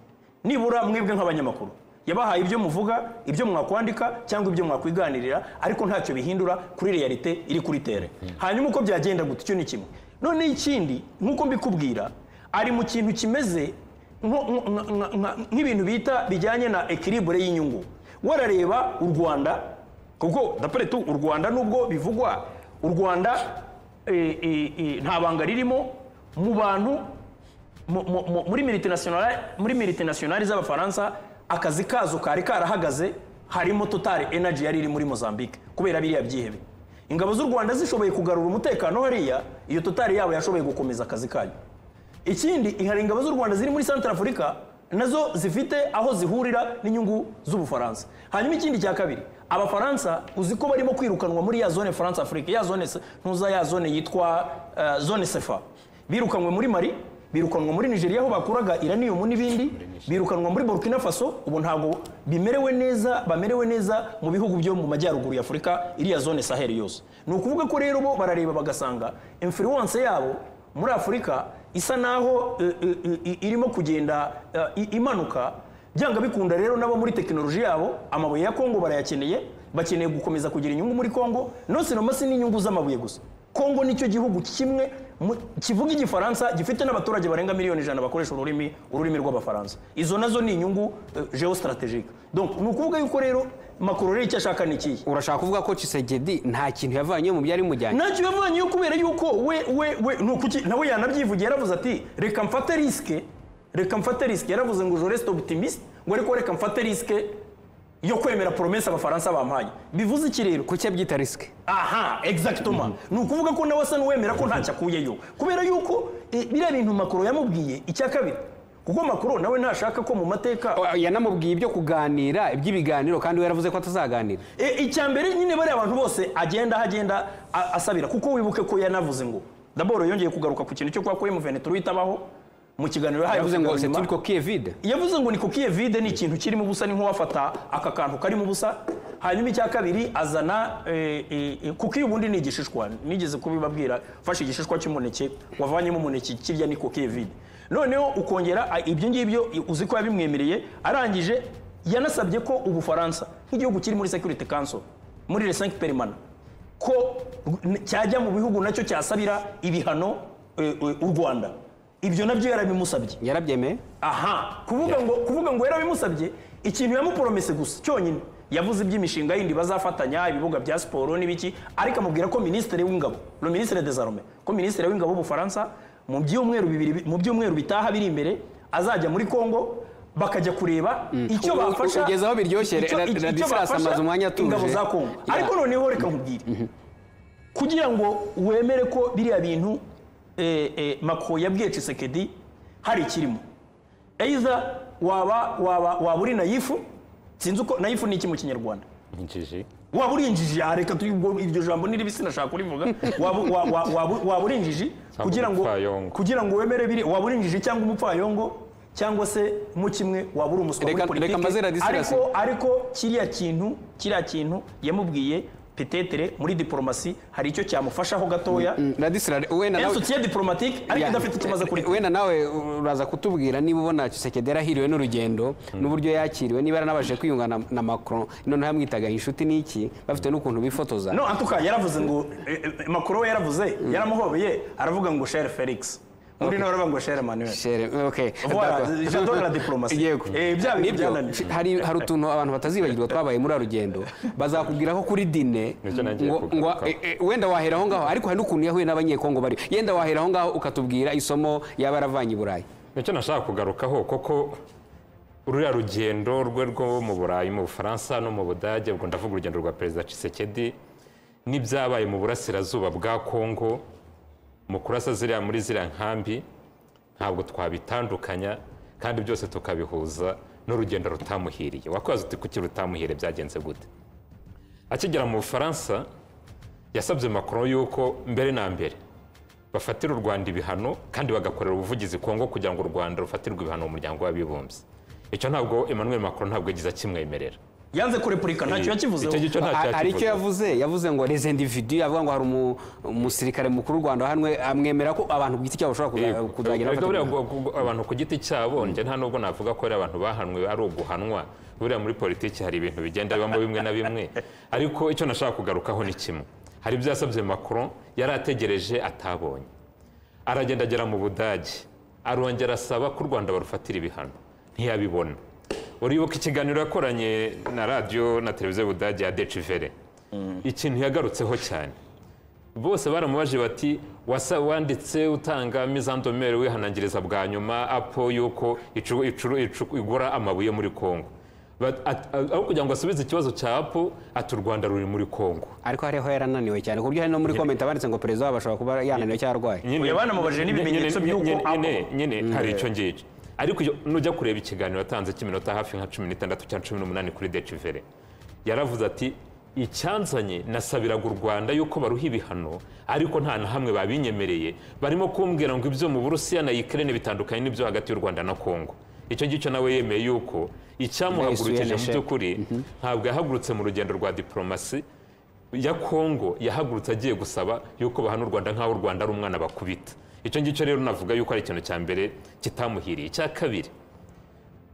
nibura mwebwe nk'abanyamakuru yabahaye ibyo muvuga ibyo mwakwandika cyangwa ibyo mwakwiganirira ariko ntacyo bihindura kuri realite iri kuri tere hanyuma uko byagenda gute icyo ni kimwe none ikindi nk'uko mbikubwira ari mu kintu kimeze nko- nko- nka- nka- nka- nk'ibintu bita bijyanye na ekiribure y'inyungu warareba u rwanda kuko dapere tu u rwanda nubwo bivugwa u rwanda eh, eh, eh, nta banga ririmo mu bantu mu- mu- mu- muri multinationale muri multinationale z'abafaransa akazi kazo kari karahagaze harimo total energy yari iri muri mozambique kubera biriya byihebe ingabo z'u rwanda zishoboye kugarura umutekano hariya iyo total yabo yashoboye gukomeza akazi kayo ikindi hari ingabo z'u rwanda ziri muri centre afurika nazo zifite aho zihurira n'inyungu z'ubufaransa hanyuma ikindi cya kabiri abafaransa uzi ko barimo kwirukanwa muri ya zone france afrique ya zone se- ntuza ya zone yitwa eh, zone sefa birukanwe muri mali birukanwa muri nigeria aho bakuraga iranium n'ibindi birukanwa muri burkina faso ubu ntabwo bimerewe neza bamerewe neza mu bihugu byo mu majyaruguru ya afurika iriya zone saheli yose ni ukuvuga ko rero bo barareba bagasanga influence yabo muri afurika isa naho eh, eh, eh, irimo kugenda eh, i- imanuka byanga bikunda rero nabo muri tekinoloji yabo amabuye ya kongo barayakeneye bakeneye gukomeza kugira inyungu muri kongo nosenomasi n'inyungu z'amabuye gusa kongo nicyo gihugu kimwe mu- kivuga igifaransa gifite n'abaturage barenga miliyoni ijana bakoresha ururimi ururimi rw'abafaransa izo nazo ni inyungu geostrategike donc ni ukuvuga yuko rero makuru rero icyo ashaka ni ikihe urashaka kuvuga ko Tshisekedi nta kintu yavanye mu byari bimujyanye ntacyo yavanyeyo kubera yuko we we we ni ukuki nawe yanabyivugiye yaravuze ati reka mfate risike reka mfate risike yaravuze ngo je reste optimiste ngo ariko reka mfate risike yo kwemera promesa abafaransa bampaye bivuze iki rero kuki abyita risike aha exactement ni ukuvuga ko nawe asa n'uwemera ko ntacyo akuyeyo kubera yuko eh, biriya bintu makuru yamubwiye icya kabiri kuko makuru nawe ntashaka ko mu mateka O- yanamubwiye ibyo kuganira iby'ibiganiro kandi we yaravuze ko atazaganira E, icya mbere nyine bariya abantu bose agenda aho agenda a- asabira kuko wibuke ko yanavuze ngo daboro yongeye kugaruka ku kintu cyo kwa kwemu veneturu itabaho mu kiganiro yahaye yavuze ngo abanyarwanda. seturi kokiye vide yavuze ngo ni kukiye vide ni ikintu kirimo ubusa ni nk'uwafata aka kantu karimo ubusa hanyuma icya kabiri azana eh, eh, eh, kuki ubundi ni igishishwa nigeze kubibabwira fashe igishishwa cy'umuneke wavanyemo umuneke kirya ni kukiye vide noneho ukongera ah, ibyo ngibyo eh, uzi ko yabimwemereye arangije yanasabye ko ubufaransa nk'igihugu kiri muri security council muri les 5 permanent ko cyajya mu bihugu nacyo cyasabira ibihano eh, eh, u Rwanda ibyo nabyo yarabimusabye yarabyemeye aha kuvuga ngo kuvuga ngo yarabimusabye ikintu yamuporomese gusa cyonyine yavuze iby'imishinga yindi bazafatanya ibibuga bya siporo n'ibiki ariko amubwira ko minisitiri w'ingabo le ministre des armées ko minisitiri w'ingabo w'ubufaransa mu byumweru bibiri mu byumweru bitaha biri imbere azajya muri Kongo bakajya kureba icyo U- u- bafasha ugeze aho biryoshye, icyo- Ra- icyo- Ra- icyo Radislas bafasha amaze umwanya atuje. ingabo za Kongo Ya. ariko noneho reka nkubwire kugira ngo wemere ko biriya bintu eh, eh, Macron yabwiye Tshisekedi hari ikirimo either waba waba waba uri nayifu sinzi uko nayifu ni iki mu kinyarwanda injiji waba uri injiji ah, reka tu- ubwo- iryo jambo ni ribi sinashaka kurivuga waba wa- wa- waba- waba uri injiji kugira ngo umupfayongo. kugira ngo wemere biri waba uri injiji cyangwa umupfayongo cyangwa se mu kimwe waba uri umuswa muri Reka- reka mbaze politiki Radisirasi. ariko ariko kiriya kintu kiriya kintu yamubwiye petetere muri diporomasi hari icyo cyamufashaho gatoya radisirare wenda nawe insutiye diporomatike ariko Ya. idafite ikimaze kuri twe wenda nawe uraza kutubwira niba ubona Tshisekedi yarahiriwe n'urugendo n'uburyo yakiriwe niba yaranabashije kwiyunga na, na Macron noneho yamwitaga inshuti n'iki bafite n'ukuntu bifotoza no antuka yaravuze ngo eh, eh, makuru we yaravuze yaramuhobeye aravuga ngo shere felix muri nawe aravuga ngo shere manuel Chere, okay. Voilà, D'accord. j'adore la diplomatie. Yego. Eh, bya bintu Nibyo. byananiye. hari hari utuntu abantu batazibagirwa twabaye muri rugendo bazakubwira ko kuri dine Nicyo nagiye ngo- ngo- kugarukaho. eh, eh, wenda wahera aho ngaho ariko hari n'ukuntu yahuye n'abanyekongo bari yenda wahera aho ngaho ukatubwira isomo yaba yaravanye i burayi nicyo nashaka kugarukaho koko ruriya rugendo rwe rwo mu burayi mu bufaransa no mu budage ubwo ndavuga urugendo rwa perezida Tshisekedi n'ibyabaye mu burasirazuba bwa kongo mu kurasa ziriya muri ziriya nkambi ntabwo twabitandukanya kandi byose tukabihuza n'urugendo rutamuhiriye wakoze uti kuki rutamuhiriye byagenze gute akigera mu bufaransa yasabye Macron yuko mbere na mbere bafatira u rwanda ibihano kandi bagakorera ubuvugizi kongo kugira ngo u rwanda rufatirwe ibihano mu muryango w'abibumbye icyo ntabwo emmanuel macron ntabwo yagize akimwemerera yanze kurepurika ntacyo yakivuzeho icyo ngicyo nta Ha- hari icyo cyakivuze yavuze yavuze ngo les individu avuga ngo hari umu- umusirikare mukuru w'u rwanda wahanwe amwemera ko abantu ku giti cyabo bashobora Yego. kuzagera Ariko buriya bafata gu- gu- abantu ku giti cyabo njye nta nubwo navuga ko ari abantu bahanwe ari uguhanwa buriya muri politiki hari ibintu bigenda bibamo bimwe na bimwe ariko icyo nashaka kugarukaho ni kimwe hari ibyo yasabye macron yari ategereje atabonye aragenda agera mu budage arongera asaba ko u rwanda barufatira ibihano ntiyabibona uribuka ikiganiro yakoranye na radiyo na televiziyo y'ubudage ya decivere ikintu yagarutseho cyane bose baramubajije bati wasa wanditse utanga mizandomere wihanangiriza bwa nyuma apo yuko icu- icu- icu- igura amabuye muri kongo Bat- at- aho kugira ngo asubize ikibazo cya apo ati u rwanda ruri muri kongo ariko hariho yarananiwe cyane ku buryo hari no muri komenti abanditse ngo perezida wabo ashobora kuba yananiwe cyangwa arwaye nyine Oya, banamubajije n'ibimenyetso nyine- by'uko nyine- abo- nyine- nyine hari icyo ngicyo ariko iyo- nujya kureba ikiganiro yatanze cy'iminota hafi nka cumi n'itandatu cyangwa cumi n'umunani kuri decivere yaravuze ati icyanzanye nasabiraga u rwanda yuko baruha ibihano ariko nta na hamwe babinyemereye barimo kumbwira ngo ibyo mu burusiya na ukraine bitandukanye n'ibyo hagati y'u rwanda na kongo icyo ngicyo nawe yemeye yuko icyamuhagurukije mu Bahise by'ukuri ntabwo yahagurutse mu rugendo rwa diporomasi ya kongo yahagurutse agiye gusaba yuko bahana u rwanda nk'aho u rwanda ari umwana bakubita icyo ngicyo rero navuga yuko ari ikintu cya mbere kitamuhiriye icya kabiri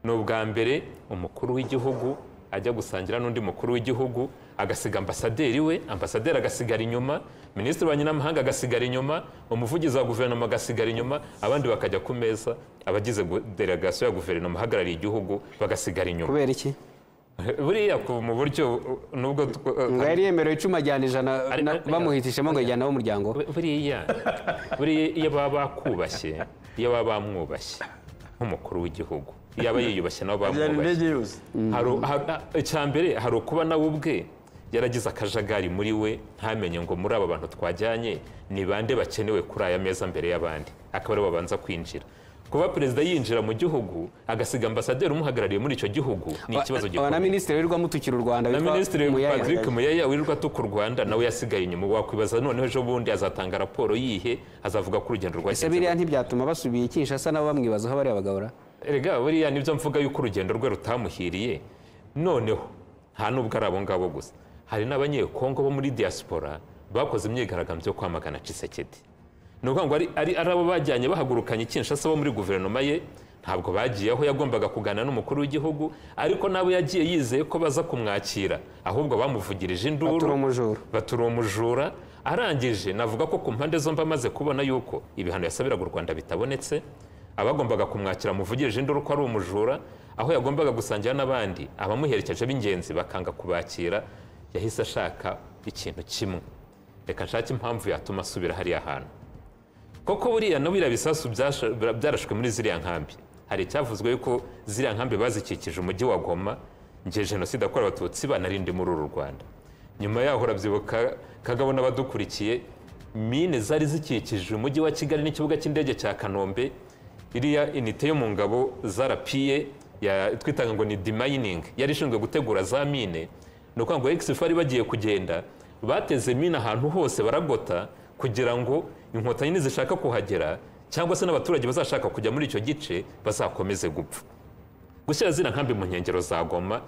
ni ubwa mbere umukuru w'igihugu ajya gusangira n'undi mukuru w'igihugu agasiga ambasaderi we ambasaderi agasigara inyuma minisitiri wa nyinamahanga agasigara inyuma umuvugizi wa guverinoma agasigara inyuma abandi bakajya ku meza abagize gu- delegasiyo ya guverinoma ihagarariye igihugu bagasigara inyuma kubera iki buriya ku- mu buryo uh, nubwo tw- uh, ngo yari yemerewe icuma ajyana ijana Ari- na- ari- bamuhitishemo ngo yajyana n'umuryango Bu- buriya buriya iyo baba bakubashye iyo baba bamwubashye nk'umukuru w'igihugu iyo aba yiyubashye nabo byari bamwubashye indege yose Hari- hari- icya mbere hari ukuba nawe ubwe yaragize akajagari muri we ntamenye ngo muri aba bantu twajyanye ni bande bakenewe kuri aya meza mbere y'abandi akaba aribo babanza kwinjira kuba perezida yinjira mu gihugu agasiga ambasaderi umuhagarariye muri icyo gihugu ni ikibazo Aba- aba na gikomeye minisitiri wirirwa amutukira u rwanda na witwa minisitiri Muyaya. patrick muyaya wirirwa atuka u rwanda nawe yasigaye inyuma wakwibaza noneho ejo bundi azatanga raporo yihe azavuga ko urugendo ese rwagenze biriya gute. ntibyatuma basubiye kinshasa nabo bamwibazaho bariya bagabura erega buriya nibyo mvuga yuko urugendo rwe rutamuhiriye noneho nta n'ubwo ari abo ngabo gusa hari n'abanyekongo bo muri diaspora bakoze imyigaragambyo yo kwamagana cisekedi ni ukuvuga ngo ari- ari ari abo bajyanye bahagurukanye kinshasa bo muri guverinoma ye ntabwo bagiye aho yagombaga kuganira n'umukuru w'igihugu ariko nabo yagiye yizeye ko baza kumwakira ahubwo bamuvugirije induru Batura umujura. batura umujura arangije navuga ko ku mpande zombi amaze kubona yuko ibihano yasabiraga u rwanda bitabonetse abagombaga kumwakira muvugirije induru ko ari umujura aho yagombaga gusangira n'abandi abamuherekeje b'ingenzi bakanga kubakira yahise ashaka ikintu kimwe reka nshake impamvu yatuma asubira hariya hantu koko buriya na biriya bisasu byasha- bya- byarashwe muri ziriya nkambi hari icyavuzwe yuko ziriya nkambi bazikikije umujyi wa goma ngiye jenoside yakorewe abatutsi banarinde muri uru rwanda nyuma yaho urabyibuka kagabo n'abadukurikiye mine zari zikikije umujyi wa kigali n'ikibuga cy'indege cya kanombe iriya inite yo mu ngabo za rapiye ya- twitaga ngo ni demayiningi yari ishinzwe gutegura za mine ni ukuvuga ngo egisifu bari bagiye kugenda bateze mine ahantu hose baragota kugira ngo inkotanyi nizishaka kuhagera cyangwa se n'abaturage bazashaka kujya muri icyo gice bazakomeze gupfa gushyira zina nkambi mu nkengero za goma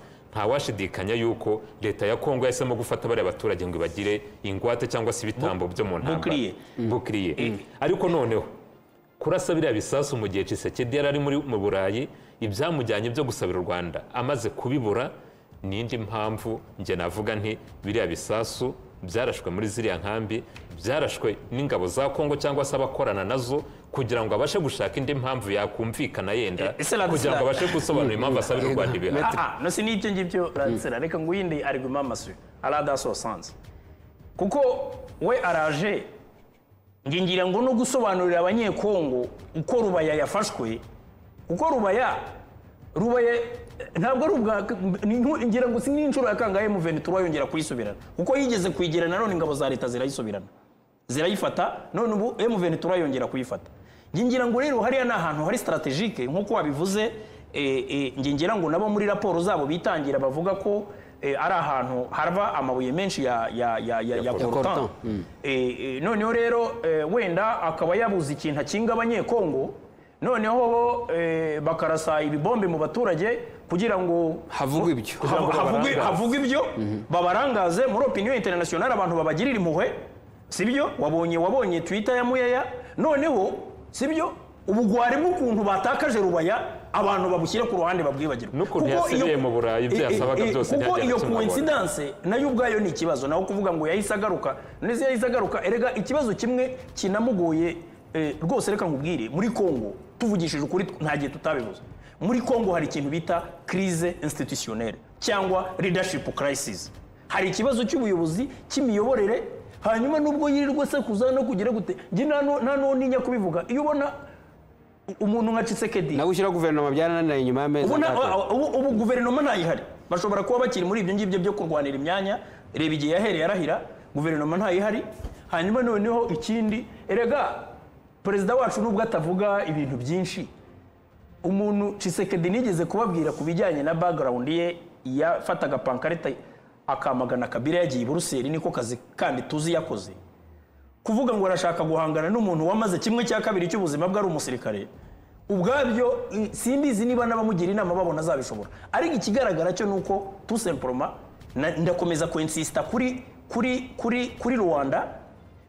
ntawashidikanya yuko leta ya kongo yahisemo gufata bariya baturage ngo ibagire ingwate cyangwa se ibitambo byo mu ntambara bukiriye. bukiriye ariko noneho kurasa biriya bisasu mu gihe Tshisekedi yari ari muri mu burayi ibyamujyanye byo gusabira u rwanda amaze kubibura ni indi mpamvu njye navuga nti biriya bisasu byarashwe muri ziriya nkambi byarashwe n'ingabo za kongo cyangwa se abakorana nazo kugira ngo abashe gushaka indi mpamvu yakumvikana yenda Eh, ese Radisla- kugira ngo abashe gusobanura impamvu asabira u rwanda ibihano aha no si n'ibyo ngibyo ransera reka ngo uyindi ariguma amasuyo aradasosanze kuko we araje nge ngira ngo no gusobanurira abanyekongo uko rubaya yafashwe kuko rubaya rubaya ntabwo ari ubwa ni nku- ngira ngo si n'inshuro ya kangahe muventura yongera kuyisubirana kuko yigeze kuyigira nanone ingabo za leta zirayisubirana zirayifata none ubu M23 yongera kuyifata Nge ngira ngo rero hariya ni ahantu hari strategique nk'uko wabivuze eh, eh, nge ngira ngo nabo muri raporo zabo bitangira bavuga ko eh, ari ahantu hava amabuye menshi ya ya ya ya, ya coltan. coltan Eh, eh, noneho rero eh, wenda akaba yabuze ikintu akinga abanyekongo noneho bo eh, bakarasa ibibombe mu baturage kugira ngo havugwa ibyo kugira ngo havugwe- havugwe ibyo babarangaze muri opinion international abantu babagirira impuhwe sibyo wabonye wabonye twitter ya muyaya noneho sibyo ubugwari bw'ukuntu batakaje rubaya abantu babushyire ku ruhande babwibagirwa N'ukuntu Kuko iyo- yasigaye mu Burayi, ibyo Eh, eh, yasabaga eh, byose kuko ntihagire iyo na kimwe abona. coincidence nayo ubwayo ni ikibazo naho kuvuga ngo yahise agaruka nese yahise agaruka erega ikibazo kimwe kinamugoye eh, rwose reka nkubwire muri congo tuvugishije ukuri nta gihe tutabibuze muri congo hari ikintu bita crise institutionnelle cyangwa leadership crisis hari ikibazo cy'ubuyobozi cy'imiyoborere hanyuma nubwo yirirwa sekuza no kugira gute njye nta nu- nta n'uninya kubivuga iyo ubona umuntu nka Tshisekedi nawe ushyira guverinoma byarananiye nyuma y'amezi ubu, na, atandatu. ubu, ubu guverinoma ntayihari bashobora kuba bakiri muri ibyo ngibyo byo kurwanira imyanya reba igihe yahereye arahira guverinoma ntayihari hanyuma noneho ikindi erega perezida wacu nubwo atavuga ibintu byinshi umuntu Tshisekedi nigeze kubabwira ku bijyanye na background ye yafataga pankarita akamagana kabira yagiye i buruseli niko kazi kandi tuzi yakoze kuvuga ngo arashaka guhangana n'umuntu wamaze kimwe cya kabiri cy'ubuzima bwe ari umusirikare ubwabyo i- simbizi niba n'abamugira inama babona azabishobora ariko ikigaragara cyo ni uko tusemporoma ndakomeza kwensisita kuri kuri kuri kuri rwanda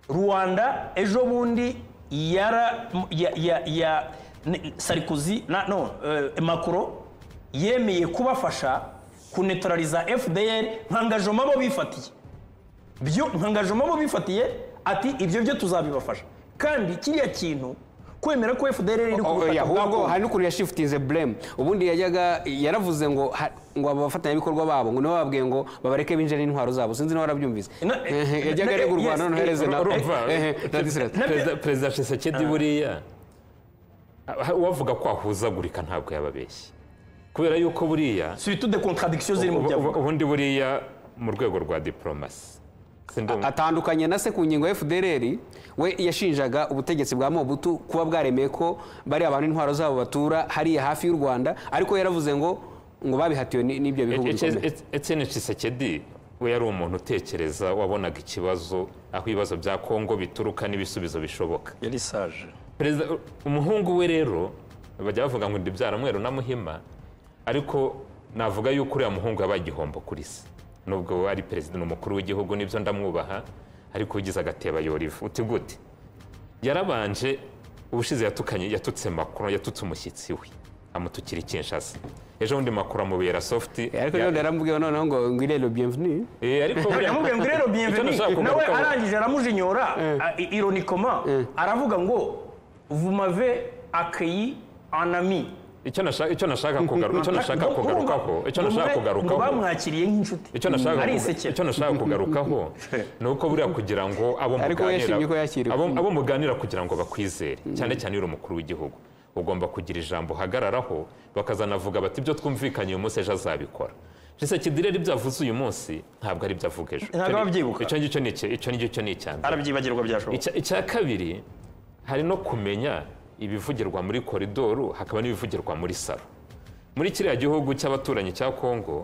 rwanda ejo bundi yara ya, ya, ya ne- sarikozy na, no, eh, macro yemeye kubafasha kunetraliza fdr nkangajoma bo bifatiye byo nkangajoma bo bifatiye ati ibyo byo tuzabibafasha kandi kiriya kintu kwemera ko fdr iri ku Oh, butaka oya, bwa ahubwo Kongo- hari n'ukuntu yashifutinze buremu ubundi yajyaga yaravuze ngo ha- ngo abo bafatanyabikorwa babo ngo nibo babwiye ngo babareke binjire n'intwaro zabo sinzi niba warabyumvise Na- Ehe, yajyaga na- arega u yes, rwanda noneho hereze na urumva? ehe, na Disirasi. Na- Perezida- perezida Tshisekedi buriya ah, uwavuga ko ahuzagurika ntabwo yababeshye kubera yuko buriya surtout de contradiction ziri mu ubu- byo avuga. ubu- ubundi buriya mu rwego rwa diporomasi Sindumva. atandukanye na se ku ngingo ya FDLR we yashinjaga ubutegetsi bwa Mobutu kuba bwaremeye ko bari abantu intwaro zabo batura hariya hafi y'u Rwanda ariko yaravuze ngo ngo babihatiwe ni- n'ibyo bihugu bikomeye Etienne Tshisekedi we yari umuntu utekereza wabonaga ikibazo aho ibibazo bya Kongo bituruka n'ibisubizo bishoboka yari sage perezida umuhungu we rero bajya bavuga ngo ndibyara mweru na muhima ariko navuga yuko uriya muhungu yabaye igihombo kuri se nubwo we ari perezida ni umukuru w'igihugu nibyo ndamwubaha ariko ugize agateba yora ivu uti gute yarabanje ubushize yatukanye yatutse makuru yatutse umushyitsi we amutukira ikinshasa ejo bundi makuru amubera sofuti ariko rero yaramubwiye noneho ngo ngwirero bienvenue Eh, ariko buriya- yamubwiye ngo rero Icyo bienveni nawe nashaka kugarukaho- arangije aramujinyora a- i- ironikoma aravuga ngo vous m'avez accueilli en ami icyo nashaka icyo nashaka kugaruka icyo nashaka Ngo- ngo- kugarukaho icyo nashaka ngo- ngo kugarukaho bamwakiriye nk'inshuti icyo nashaka ari kuga- isekera icyo nashaka kugarukaho ni uko buriya kugira ngo abo Ariko we yashimye ko yakiriwe. abo, abo muganira kugira ngo bakwizere cyane cyane iyo uri umukuru w'igihugu ugomba kugira ijambo uhagararaho bakazanavuga bati ibyo twumvikanye uyu munsi ejo azabikora Tshisekedi rero ibyo avuze uyu munsi ntabwo ari ibyo avuga ejo Ntabwo ababyibuka. icyo ngicyo ni iki- icyo ngicyo ni icya mbere arabyibagirwa byashoboka Icya- icya kabiri hari no kumenya ibivugirwa muri koridoro hakaba n'ibivugirwa muri salo muri kiriya gihugu cy'abaturanyi cya kongo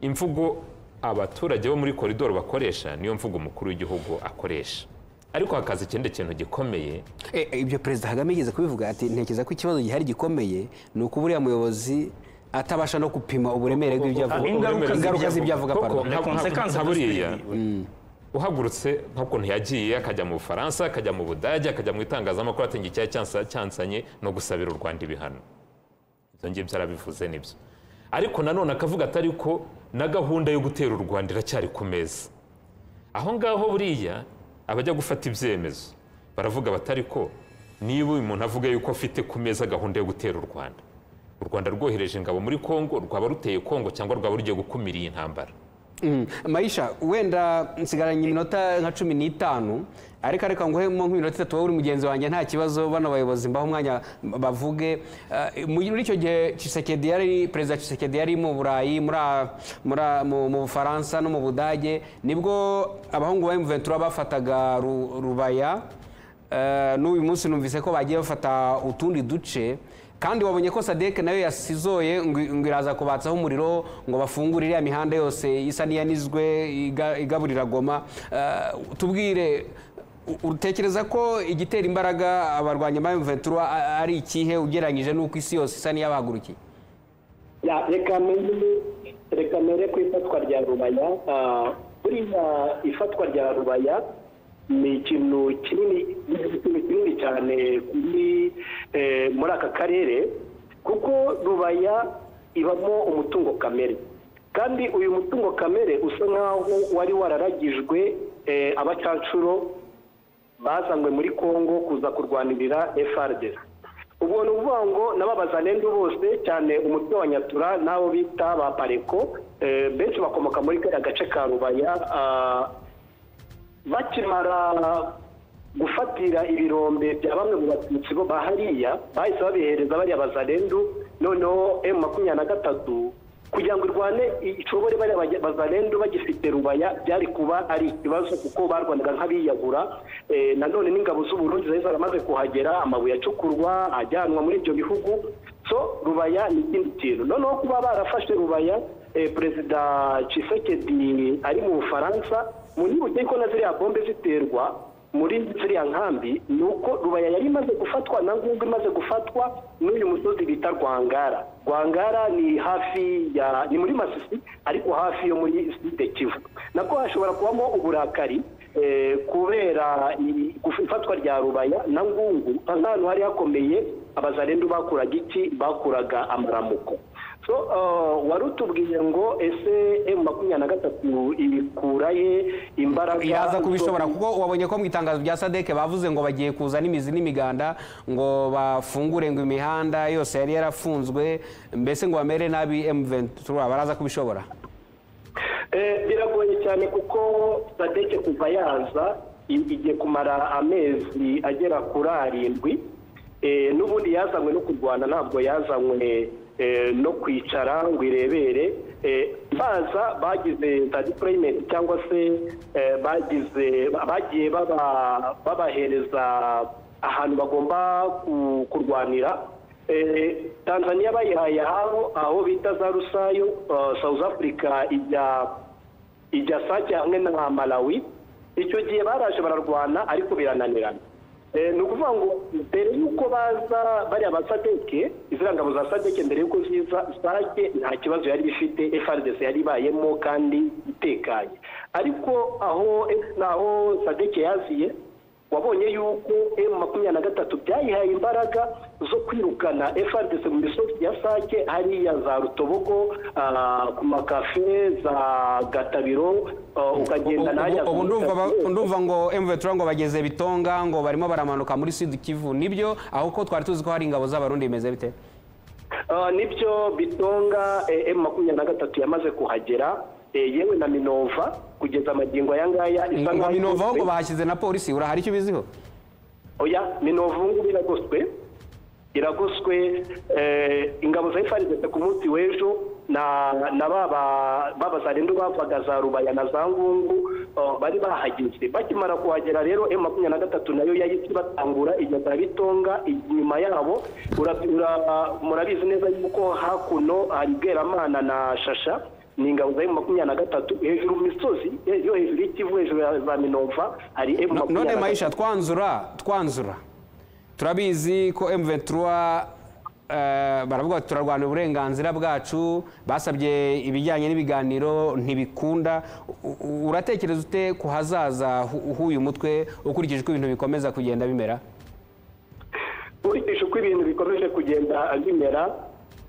imvugo abaturage bo muri koridoro bakoresha niyo mvugo umukuru w'igihugu akoresha ariko hakaza ikindi kintu gikomeye Eh, eh, ibyo perezida kagame yigeze kubivuga ati ntekereza ko ikibazo gihari gikomeye ni uko buriya muyobozi atabasha no gupima uburemere bw'ibyo avuga Ah, ingaruka ingaruka z'ibyo avuga Koko, pardon. nka- nka- Consequences nka of buriya speaking. uhagurutse nk'ukuntu yagiye akajya mu bufaransa akajya mu budage akajya mu itangazamakuru ati ngo icyaha cyansa- cyansanye no gusabira u rwanda ibihano ibyo ngibyo arabivuze nibyo ariko nanone akavuga atari ko na gahunda yo gutera u rwanda iracyari ku meza aho ngaho buriya abajya gufata ibyemezo baravuga batari ko niba uyu muntu avuga yuko afite ku meza gahunda yo gutera u rwanda u rwanda rwohereje ingabo muri kongo rwaba ruteye kongo cyangwa rwaba rugiye gukumira iyi ntambara Mm. mayisha wenda nsigaranye iminota nka cumi n'itanu ariko areka nguhemo nk'iminota itatu wowe uri mugenzi wanjye nta kibazo bano bayobozi mbaho umwanya bavuge Eh, muri icyo gihe Tshisekedi yari perezida Tshisekedi yari mu burayi muri a- muri a- mu mu bufaransa no mu budage nibwo abahungu ba emuventura bafataga Ru- rubaya Eh, n'uyu munsi numvise ko bagiye bafata utundi duce kandi wabonye ko sadek nayo yasizoye ngo ngo iraza kubatsaho umuriro ngo bafungure iriya mihanda yose isa n'iyanizwe iga- igaburira goma Eh, tubwire u- utekereza ko igitera imbaraga abarwanya ba M23 a- ari ikihe ugereranyije n'uko isi yose isa n'iyabahagurukiye Ya, reka mbere reka mbere ku ifatwa rya rubaya ah, buriya ifatwa rya rubaya ni ikintu kinini ni ikintu kinini cyane kuri eh, muri aka karere kuko rubaya ibamo umutungo kamere kandi uyu mutungo kamere usa nkaho wari wararagijwe eh, abacancuro bazanywe muri congo kuza kurwanirira FRDC ubwo ni ukuvuga ngo n'ababazanendu bose cyane umutwe wa nyatura n'abo bita ba pareko eh, benshi bakomoka muri kariya gace ka rubaya ah, bakimara gufatira ibirombe bya bamwe mu batutsi bo bahariya bahise babihereza bariya bazarendu noneho emu makumyabiri na gatatu kugira ngo irwane icobore bariya bajya- bazarendu bagifite rubaya byari kuba ari ikibazo kuko barwanaga nk'abiyahura Eh, nanone n'ingabo z'uburundi zari zaramaze kuhagera amabuye acukurwa ajyanwa muri ibyo bihugu so rubaya ni ikindi kintu noneho kuba barafashe rubaya eh, perezida Tshisekedi ari mu bufaransa mu nibuke ko na ziriya bombe ziterwa muri ziriya nkambi ni uko rubaya yari imaze gufatwa na ngungu imaze gufatwa n'uyu musozi bita rwangara rwangara ni hafi ya ni muri masisi ariko hafi yo muri site kivu nako hashobora kubamo uburakari eh, kubera i- guf- ifatwa rya rubaya na ngungu ahantu hari hakomeye abazarendu bakuraga iki bakuraga amaramuko so uh, wari utubwiye ngo ese emu makumyabiri na gatatu ibikura ye imbaraga iraza kubishobora kuko wabonye ko mu itangazo rya sadek bavuze ngo bagiye kuza n'imizi n'imiganda ngo bafungure ngo imihanda yose yari yarafunzwe mbese ngo bamere nabi M23 baraza kubishobora Eh, biragoye cyane kuko sadeke kuva yaza i- igiye kumara amezi agera kuri arindwi Eh, n'ubundi yazanywe no kurwana ntabwo yazanywe eh, no kwicara ngo irebere Eh, baza bagize za deployment cyangwa se eh, bagize bagiye baba- babahereza ahantu bagomba ku- kurwanira Eh, tanzania bayihaye aho aho bita za rusayo eh, south africa ijya ijya sake hamwe na malawi icyo gihe baraje bararwana ariko birananirana Eh, ni ukuvuga ngo mbere y'uko baza bariya ba sadeke iziriya ngabo za sadeke mbere y'uko ziza sake nta kibazo yari ifite frdc yari ibayemo kandi itekanye ariko aho naho sadeke yaziye wabonye yuko emu makumyabiri na gatatu byayihaye imbaraga zo kwirukana FRDC mu misozi ya sake hariya za rutobogo ah, ku makafe za gatabiro ah, ukagenda n'ahajya Ubu- ubu za- ndumva ba- ndumva ngo M23 ngo bageze bitonga ngo barimo baramanuka muri sud kivu nibyo aho ko twari tuzi ko hari ingabo z'abarundi bimeze bite Ah, nibyo bitonga eh, emu makumyabiri na gatatu yamaze kuhagera eh, yewe na minova kugeza amagingo aya ngaya isa ngo nkaho minova aho ngo igoswe. bahashyize na polisi urahari icyo ubiziho oya minova ubu ngubu iragoswe iragoswe eh, ingabo za ifarizete ku munsi w'ejo na na baba baba za rendo bavaga za rubaya na za ngungu ah, bari bahageze bakimara kuhagera rero emu makumyabiri na gatatu nayo yahise batangura igeza bitonga inyuma yabo ura- ura- murabizi neza yuko hakuno hari bweramana na shasha ni ingabo za emu makumyabiri na gatatu hejuru mu misozi yo hejuru y'ikivu hejuru ya za minova hari emu none makumyabiri na mayisha gatatu twanzura twanzura turabizi ko M23 eh, baravuga bati turarwanya uburenganzira bwacu basabye ibijyanye n'ibiganiro ntibikunda U- u- uratekereza ute ku hazaza hu- h'uyu mutwe ukurikije uko ibintu bikomeza kugenda bimera nkurikije uko ibintu bikomeje kugenda bimera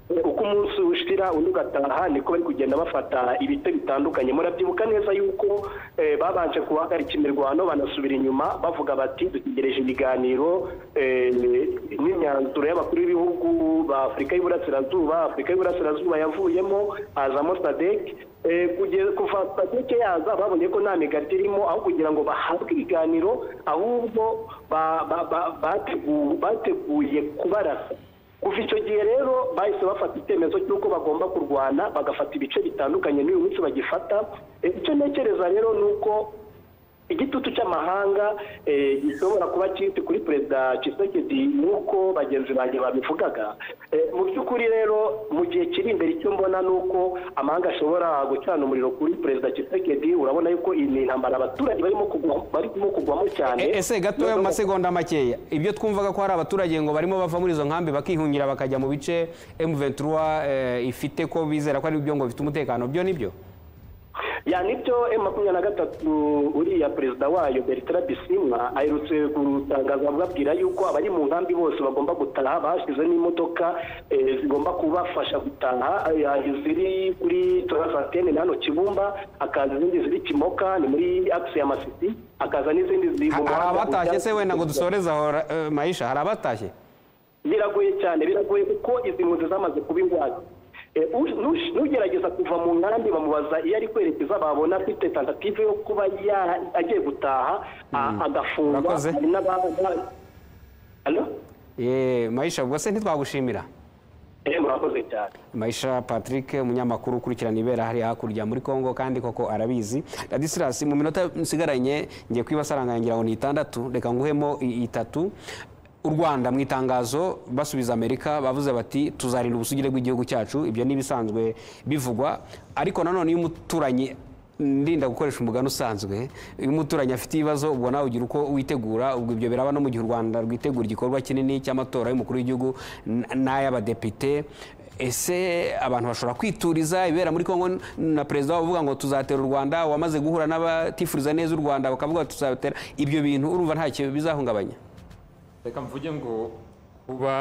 eh, uko umunsi ushira undi ugataha niko bari kugenda bafata ibice bitandukanye murabyibuka neza yuko eh, babanje guhagarika imirwano banasubira inyuma bavuga bati dutegereje ibiganiro eh, n'imyanzuro y'abakuru b'ibihugu ba afurika y'uburasirazuba afurika y'uburasirazuba yavuyemo hazamo sadek Eh, kugeza kuva sadeke yaza babonye ko nta migati irimo aho kugira ngo bahabwe ibiganiro ahubwo ba- ba- ba- bategu- bateguye kubarasa kuva icyo gihe rero bahise bafata icyemezo cy'uko bagomba kurwana bagafata ibice bitandukanye n'uyu munsi bagifata Eh, icyo ntekereza rero ni uko igitutu cy'amahanga eh, gishobora kuba kiri kuri perezida Tshisekedi nk'uko bagenzi banjye babivugaga Eh, mu by'ukuri rero mu gihe kiri imbere icyo mbona ni uko amahanga ashobora gucana umuriro kuri perezida Tshisekedi urabona yuko iyi ni intambara abaturage barimo kugwa- barimo kugwamo cyane E- ese gatoya mu Noneho- masegonda makeya ibyo twumvaga ko hari abaturage ngo barimo bava muri izo nkambi bakihungira bakajya mu bice M23 eh, ifite ko bizera ko ari byo ngo bifite umutekano byo nibyo ya nibyo emu makumyabiri na gatatu uriya perezida wayo bertrand bisimwa aherutse gutangaza ababwira yuko abari mu nkambi bose bagomba gutaha bashyize n'imodoka eh, zigomba kubafasha gutaha eh, hari ziri kuri torazantene na hano kibumba hakaza izindi ziri kimoka ni muri akisi ya masisi hakaza n'izindi ziri mu hari muhanda abatashye ujya- se wenda ngo dusoreze aho eh, mayisha hari abatashye biragoye cyane biragoye kuko izi mpunzi zamaze kuba ingwate Eh, u- nush- n'ugerageza kuva mu nkambi bamubaza iyo ari kwerekeza babona afite tentative yo kuba ya- agiye gutaha a- agafungwa Urakoze. hari n'ababa Allo? Eh, mayisha ubwo se ntitwagushimira Eh, murakoze cyane mayisha patrick umunyamakuru ukurikirana ibera hariya hakurya muri congo kandi koko arabizi radisilas mu minota nsigaranye ngiye kwibasaranganya ngira ngo ni itandatu reka nguhemo i- itatu u rwanda mu itangazo basubiza amerika bavuze bati tuzarinda ubusugire bw'igihugu cyacu ibyo ni ibisanzwe bivugwa ariko nanone iyo umuturanyi ndinda gukoresha umugani usanzwe iyo umuturanyi afite ibibazo ubwo nawe ugira uko witegura ubwo ibyo biraba no mu gihe u rwanda rwitegura igikorwa kinini cy'amatora y'umukuru w'igihugu n- n'ay'abadepite ese abantu bashobora kwituriza ibera muri kongo na perezida wabo uvuga ngo tuzatera u rwanda wamaze guhura n'abatifuriza neza u rwanda bakavuga bati tuzatera ibyo bintu urumva nta kintu bizahungabanya reka mvuge ngo kuba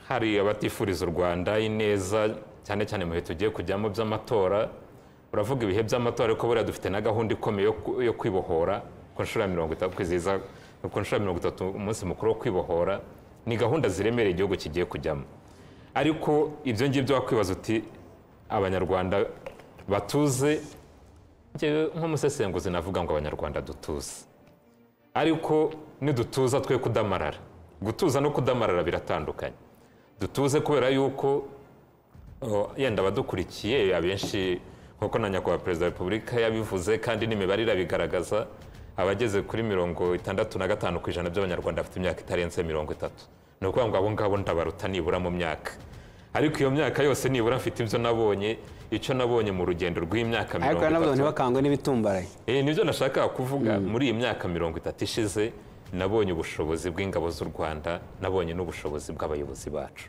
hari abatifuriza u rwanda ineza cyane cyane mu bihe tugiye kujyamo by'amatora uravuga ibihe by'amatora ariko buriya dufite na gahunda ikomeye yo ku- yo kwibohora ku nshuro ya mirongo itatu kwizihiza ku nshuro ya mirongo itatu umunsi mukuru wo kwibohora ni gahunda ziremereye igihugu kigiye kujyamo ariko ibyo ngibyo wakwibaza uti abanyarwanda batuze njyewe nk'umusesenguzi navuga ngo abanyarwanda dutuze ariko nidutuza twe kudamarara gutuza no kudamarara biratandukanye dutuze kubera yuko o, yenda abadukurikiye abenshi nk'uko na nyakubahwa perezida wa repubulika yabivuze kandi n'imibare irabigaragaza abageze kuri mirongo itandatu na gatanu ku ijana by'abanyarwanda bafite imyaka itarenze mirongo itatu ni ukuvuga ngo abo ngabo ndabaruta nibura mu myaka ariko iyo myaka yose nibura mfite ibyo nabonye icyo nabonye mu rugendo rw'imyaka mirongo ariko nabwo itatu ntibakangwe n'ibitumbaraye Eh, nibyo nashakaga kuvuga muri iyi myaka mirongo itatu ishize nabonye ubushobozi bw'ingabo z'u rwanda nabonye n'ubushobozi bw'abayobozi bacu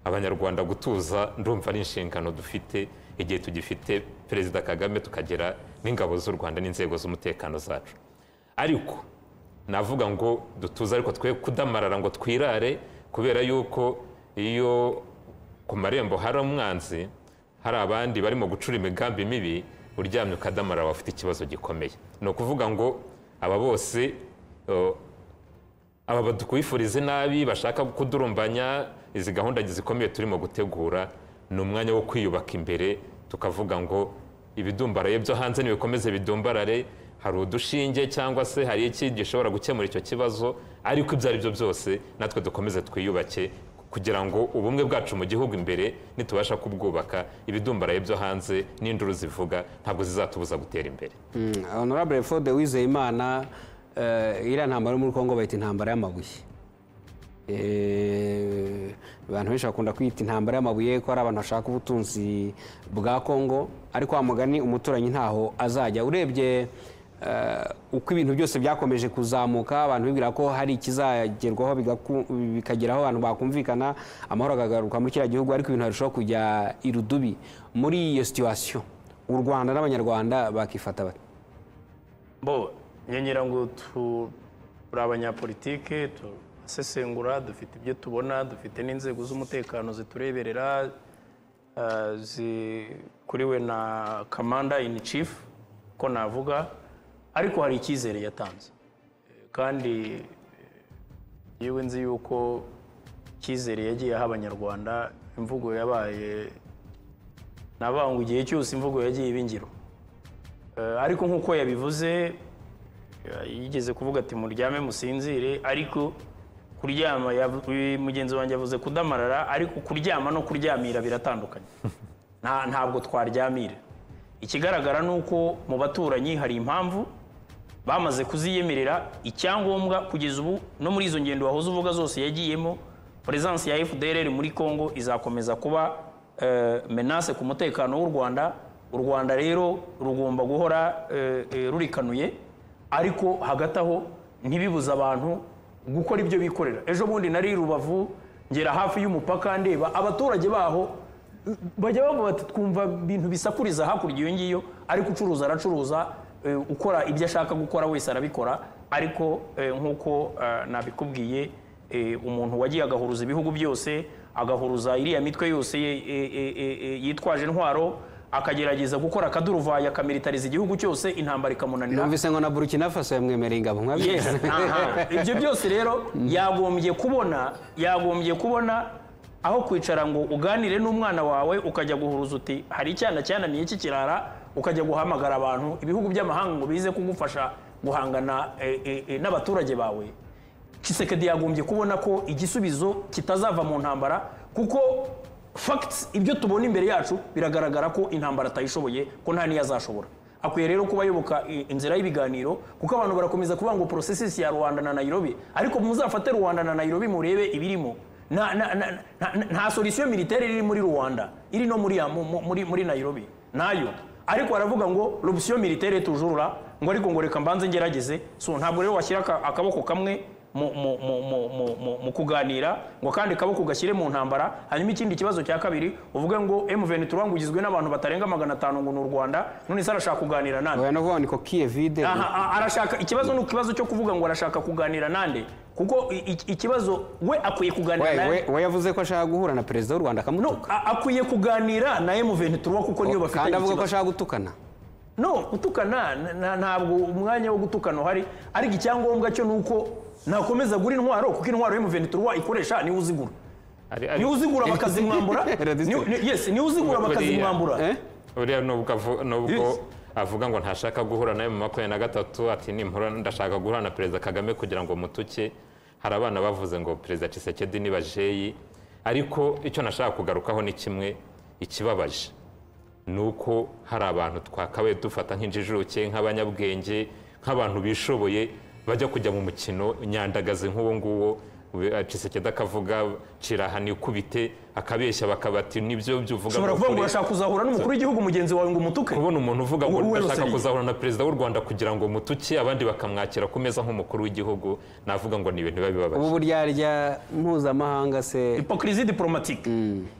abanyarwanda gutuza ndumva ari inshingano dufite igihe tugifite perezida kagame tukagira n'ingabo z'u rwanda n'inzego z'umutekano zacu ariko navuga ngo dutuze ariko twe kudamarara ngo twirare kubera yuko iyo ku marembo hari umwanzi hari abandi barimo gucura imigambi mibi uryamye ukadamarara waba ufite ikibazo gikomeye ni ukuvuga ngo aba bose eh, aba badukwifuriza nabi bashaka kudurumbanya izi gahunda zikomeye turimo gutegura ni umwanya wo kwiyubaka imbere tukavuga ngo ibidumbaraye byo hanze nibikomeze bidumbarare hari udushinge cyangwa se hari iki gishobora gukemura icyo kibazo ariko ibyo ari byo byose natwe dukomeze twiyubake kugira ngo ubumwe bwacu mu gihugu imbere nitubasha kubwubaka ibidumbaraye byo hanze n'induru zivuga ntabwo zizatubuza gutera imbere Mm, honorable fode wizeyimana eh, iriya ntambara yo muri congo bayita intambara y'amabuye Eh, abantu benshi bakunda kwiyita intambara y'amabuye ko ari abantu bashaka ubutunzi bwa congo ariko wa mugani umuturanyi ntaho azajya urebye eh, uko ibintu byose byakomeje kuzamuka abantu bibwira ko hari ikizagerwaho bigaku- bikageraho abantu bakumvikana amahoro akagaruka muri kiriya gihugu ariko ibintu harushaho kujya irudubi muri iyo situwasiyo u rwanda n'abanyarwanda bakifata bate bo nyongera ngo tu- turi abanyapolitike turasesengura dufite ibyo tubona dufite n'inzego z'umutekano zitureberera ah, zikuriwe na kamanda in chief ko navuga ariko hari icyizere yatanze Eh, kandi eh, yewe nzi yuko icyizere yagiye aha abanyarwanda imvugo yabaye navuga ngo igihe cyose imvugo yagiye iba ingiro Eh, ariko nk'uko yabivuze eh, yigeze kuvuga ati muryame musinzire ariko kuryama yav- uyu mugenzi wanjye yavuze kudamarara ariko kuryama no kuryamira biratandukanye Nta- ntabwo twaryamira ikigaragara ni uko mu baturanyi hari impamvu bamaze kuziyemerera icyangombwa kugeza ubu no muri izo ngendo wahoze uvuga zose yagiyemo peresansi ya fdr muri congo izakomeza kuba eh, menace ku mutekano w'u rwanda u rwanda rero rugomba guhora eh, eh, rurikanuye ariko hagati aho ntibibuze abantu gukora ibyo bikorera ejo bundi nari i rubavu ngera hafi y'umupaka ndeba abaturage baho eh, bajya bavuga bati twumva ibintu bisakuriza hakurya iyo ngiyo ariko ucuruza aracuruza eh, ukora ibyo ashaka gukora wese arabikora ariko eh, nk'uko eh, nabikubwiye eh, umuntu wagiye agahuruza ibihugu byose agahuruza iriya mitwe yose eh, eh, eh, eh, yitwaje intwaro akagerageza gukora akaduruvayo akamilitariza igihugu cyose intambara ikamunanira numvise ngo na burkina faso yamwemereye ingabo Yes, mwabyemera aha. ibyo byose rero yagombye kubona yagombye kubona aho kwicara ngo uganire n'umwana wawe ukajya guhuruza uti hari icyana cyananiye kikirara ukajya guhamagara abantu ibihugu by'amahanga ngo bize kugufasha guhangana eh, eh, eh, n'abaturage bawe Tshisekedi yagombye kubona ko igisubizo kitazava mu ntambara kuko facts ibyo tubona imbere yacu biragaragara ko intambara atayishoboye ko nta niyo azashobora akwiye rero kuba ayoboka i- inzira y'ibiganiro kuko abantu barakomeza kuvuga ngo processes ya rwanda na nairobi ariko muzafate rwanda na nairobi murebe ibirimo nta, nta, nta, nta, nta solution militaire iri muri rwanda iri no muri, ya- mu- mu- muri, muri nairobi nayo ariko baravuga ngo l'option militaire tujurura ngo ariko ngo reka mbanze ngerageze so ntabwo rero washyira aka- akaboko kamwe mu, mu, mu, mu, mu, mu, mu kuganira ngo kandi kaboko gashyire mu ntambara hanyuma ikindi kibazo cya kabiri uvuge ngo M23 ngo ugizwe n'abantu batarenga magana atanu ngo ni u Rwanda none se arashaka kuganira nande oya no vuga ngo ni kokiye vide Aha, a- arashaka ikibazo ni ikibazo cyo kuvuga ngo arashaka kuganira nande kuko i- i- ikibazo we akwiye kuganira we na- we- we yavuze ko ashaka guhura na perezida w'u rwanda no akamutuka a- akwiye kuganira na M23 kuko niyo bafite kandi avuga ko ashaka gutukana no gutukana na- na- ntabwo umwanya wo gutukana uhari ariko icyangombwa cyo ni uko nakomeza gura intwaro kuko intwaro y'umuvenituruwa ikoresha niwe uzigura Ari- ari- niwe uzigura bakazimwambura Radiste. niwe- ni- yes niwe uzigura Buriya. bakazimwambura Eh? buriya nubwo avu- Yes. nubwo avuga ngo ntashaka guhura nawe mu makumyabiri na gatatu ati nimpura ndashaka guhura na perezida kagame kugira ngo mutuke hari abana bavuze ngo perezida Tshisekedi ni bajeyi ariko icyo nashaka kugarukaho ni kimwe ikibabaje ni uko hari abantu twakabaye dufata nk'injijuke nk'abanyabwenge nk'abantu bishoboye bajya kujya mu mukino nyandagazi nk'uwo nguwo Tshisekedi akavuga kiraha nikubite akabeshya bakabati nibyo byuvuga ushobora kuvuga ngo ukuri." urashaka kuzahura n'umukuru w'igihugu mugenzi wawe ngo umutuke kubona umuntu uvuga ngo Wowe ndashaka Rosalie. kuzahura na perezida w'u rwanda kugira ngo mutuke abandi bakamwakira ku meza nk'umukuru w'igihugu navuga ngo ni ibintu biba bibabaje ubu buryarya mpuzamahanga se hypocrisie diplomatique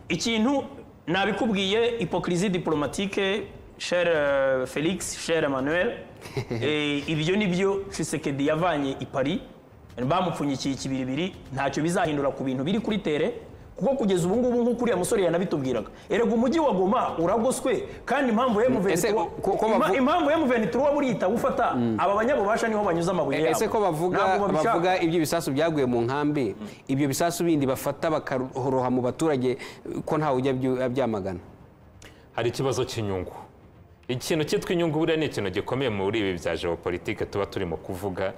ikintu nabikubwiye hypocrisie diplomatique cher euh, Felix cher Emmanuel Eh, ibyo nibyo Tshisekedi yavanye i Paris bamupfunyikiye ikibiribiri ntacyo bizahindura ku bintu biri kuri tere kuko kugeza ubu ngubu nk'uko uriya musore yanabitubwiraga erega umujyi wa Goma uragoswe kandi impamvu ya Ese M23 ko- ko Ima- bavu- impamvu ya M23 burita gufata aba banyabubasha niho banyuza amabuye yabo ese ko bavuga Ntabwo babishaka. bavuga ibyo bisasu byaguye mu nkambi ibyo bisasu bindi bafata bakoroha mu baturage ko ntawe ujya byu- abyamagana hari ikibazo cy'inyungu ikintu cyitwa inyungu buriya ni ikintu gikomeye muri ibi bya geopolitike tuba turimo kuvuga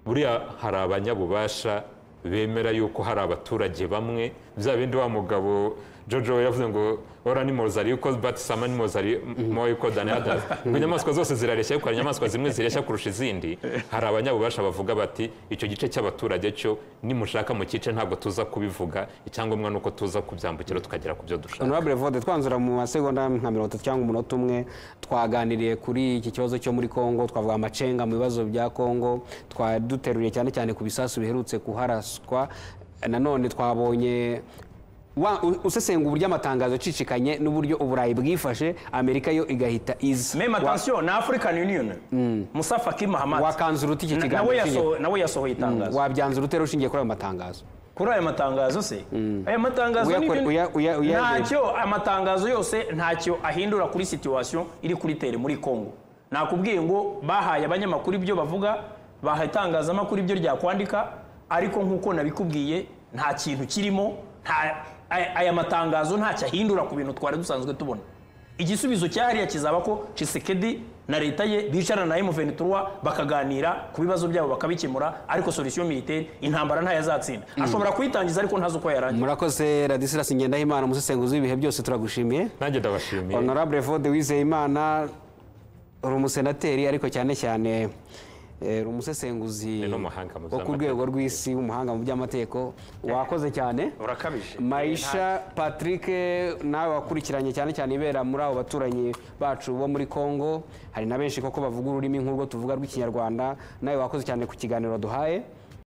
buriya hari abanyabubasha bemera yuko hari abaturage bamwe bya bindi wa mugabo jojo we yavuze ngo ora ni moza ariko batisama ni moza ariko dani adazi ngo inyamaswa zose zirareshya ariko hari inyamaswa zimwe zireshya kurusha izindi hari abanyabubasha bavuga bati icyo gice cy'abaturage cyo nimushaka mu cyice ntabwo tuza kubivuga icyangombwa ni uko tuza kubyambukira tukagera ku byo dushaka honorable vode twanzura mu masegonda nka mirongo itatu cyangwa umunota umwe twaganiriye kuri iki kibazo cyo muri congo twavuga amacenga mu bibazo bya congo twaduteruye cyane cyane ku bisasu biherutse kuharaswa nanone twabonye wa- u- usesengura uburyo amatangazo acicikanye n'uburyo uburayi bwifashe amerika yo igahita iza meme Wa- atansiyo ni african union musa faki mahamad wakanzura uta iki Na- kiganiro nawe cy'inyuma. yaso- nawe yasohoye itangazo wabyanzura utera ushingiye kuri ayo matangazo kuri ayo matangazo se aya matangazo Uyakore- n'ibindi- uya- uya- uya- ntacyo amatangazo yose ntacyo ahindura kuri situwasiyo iri kuri tere muri congo nakubwiye ngo bahaye abanyamakuru ibyo bavuga bahaye itangazamakuru ibyo ryakwandika ariko nk'uko nabikubwiye nta kintu kirimo nta- aya- aya matangazo ntacyo ahindura ku bintu twari dusanzwe tubona igisubizo cyahariya kizaba ko cisekedi na leta ye bicarana na M23 bakaganira ku bibazo byabo bakabikemura ariko solution militaire intambara ntayazatsinda ashobora kuyitangiza ariko ntazi uko yarangira murakoze radisilas ngendahimana umusesenguzi w'ibihe byose turagushimiye nanjye ndabashimiye honorable vode wizeyimana uri umusenateri ariko cyane cyane eh, uri umusesenguzi Ni n'umuhanga mu wo ku by'amategeko. rwego rw'isi w'umuhanga mu by'amategeko wakoze cyane urakabije mayisha patrick nawe wakurikiranye cyane cyane ibera muri abo baturanyi bacu bo muri congo hari na benshi koko bavuga ururimi nk'urwo tuvuga rw'ikinyarwanda nawe wakoze cyane ku kiganiro duhaye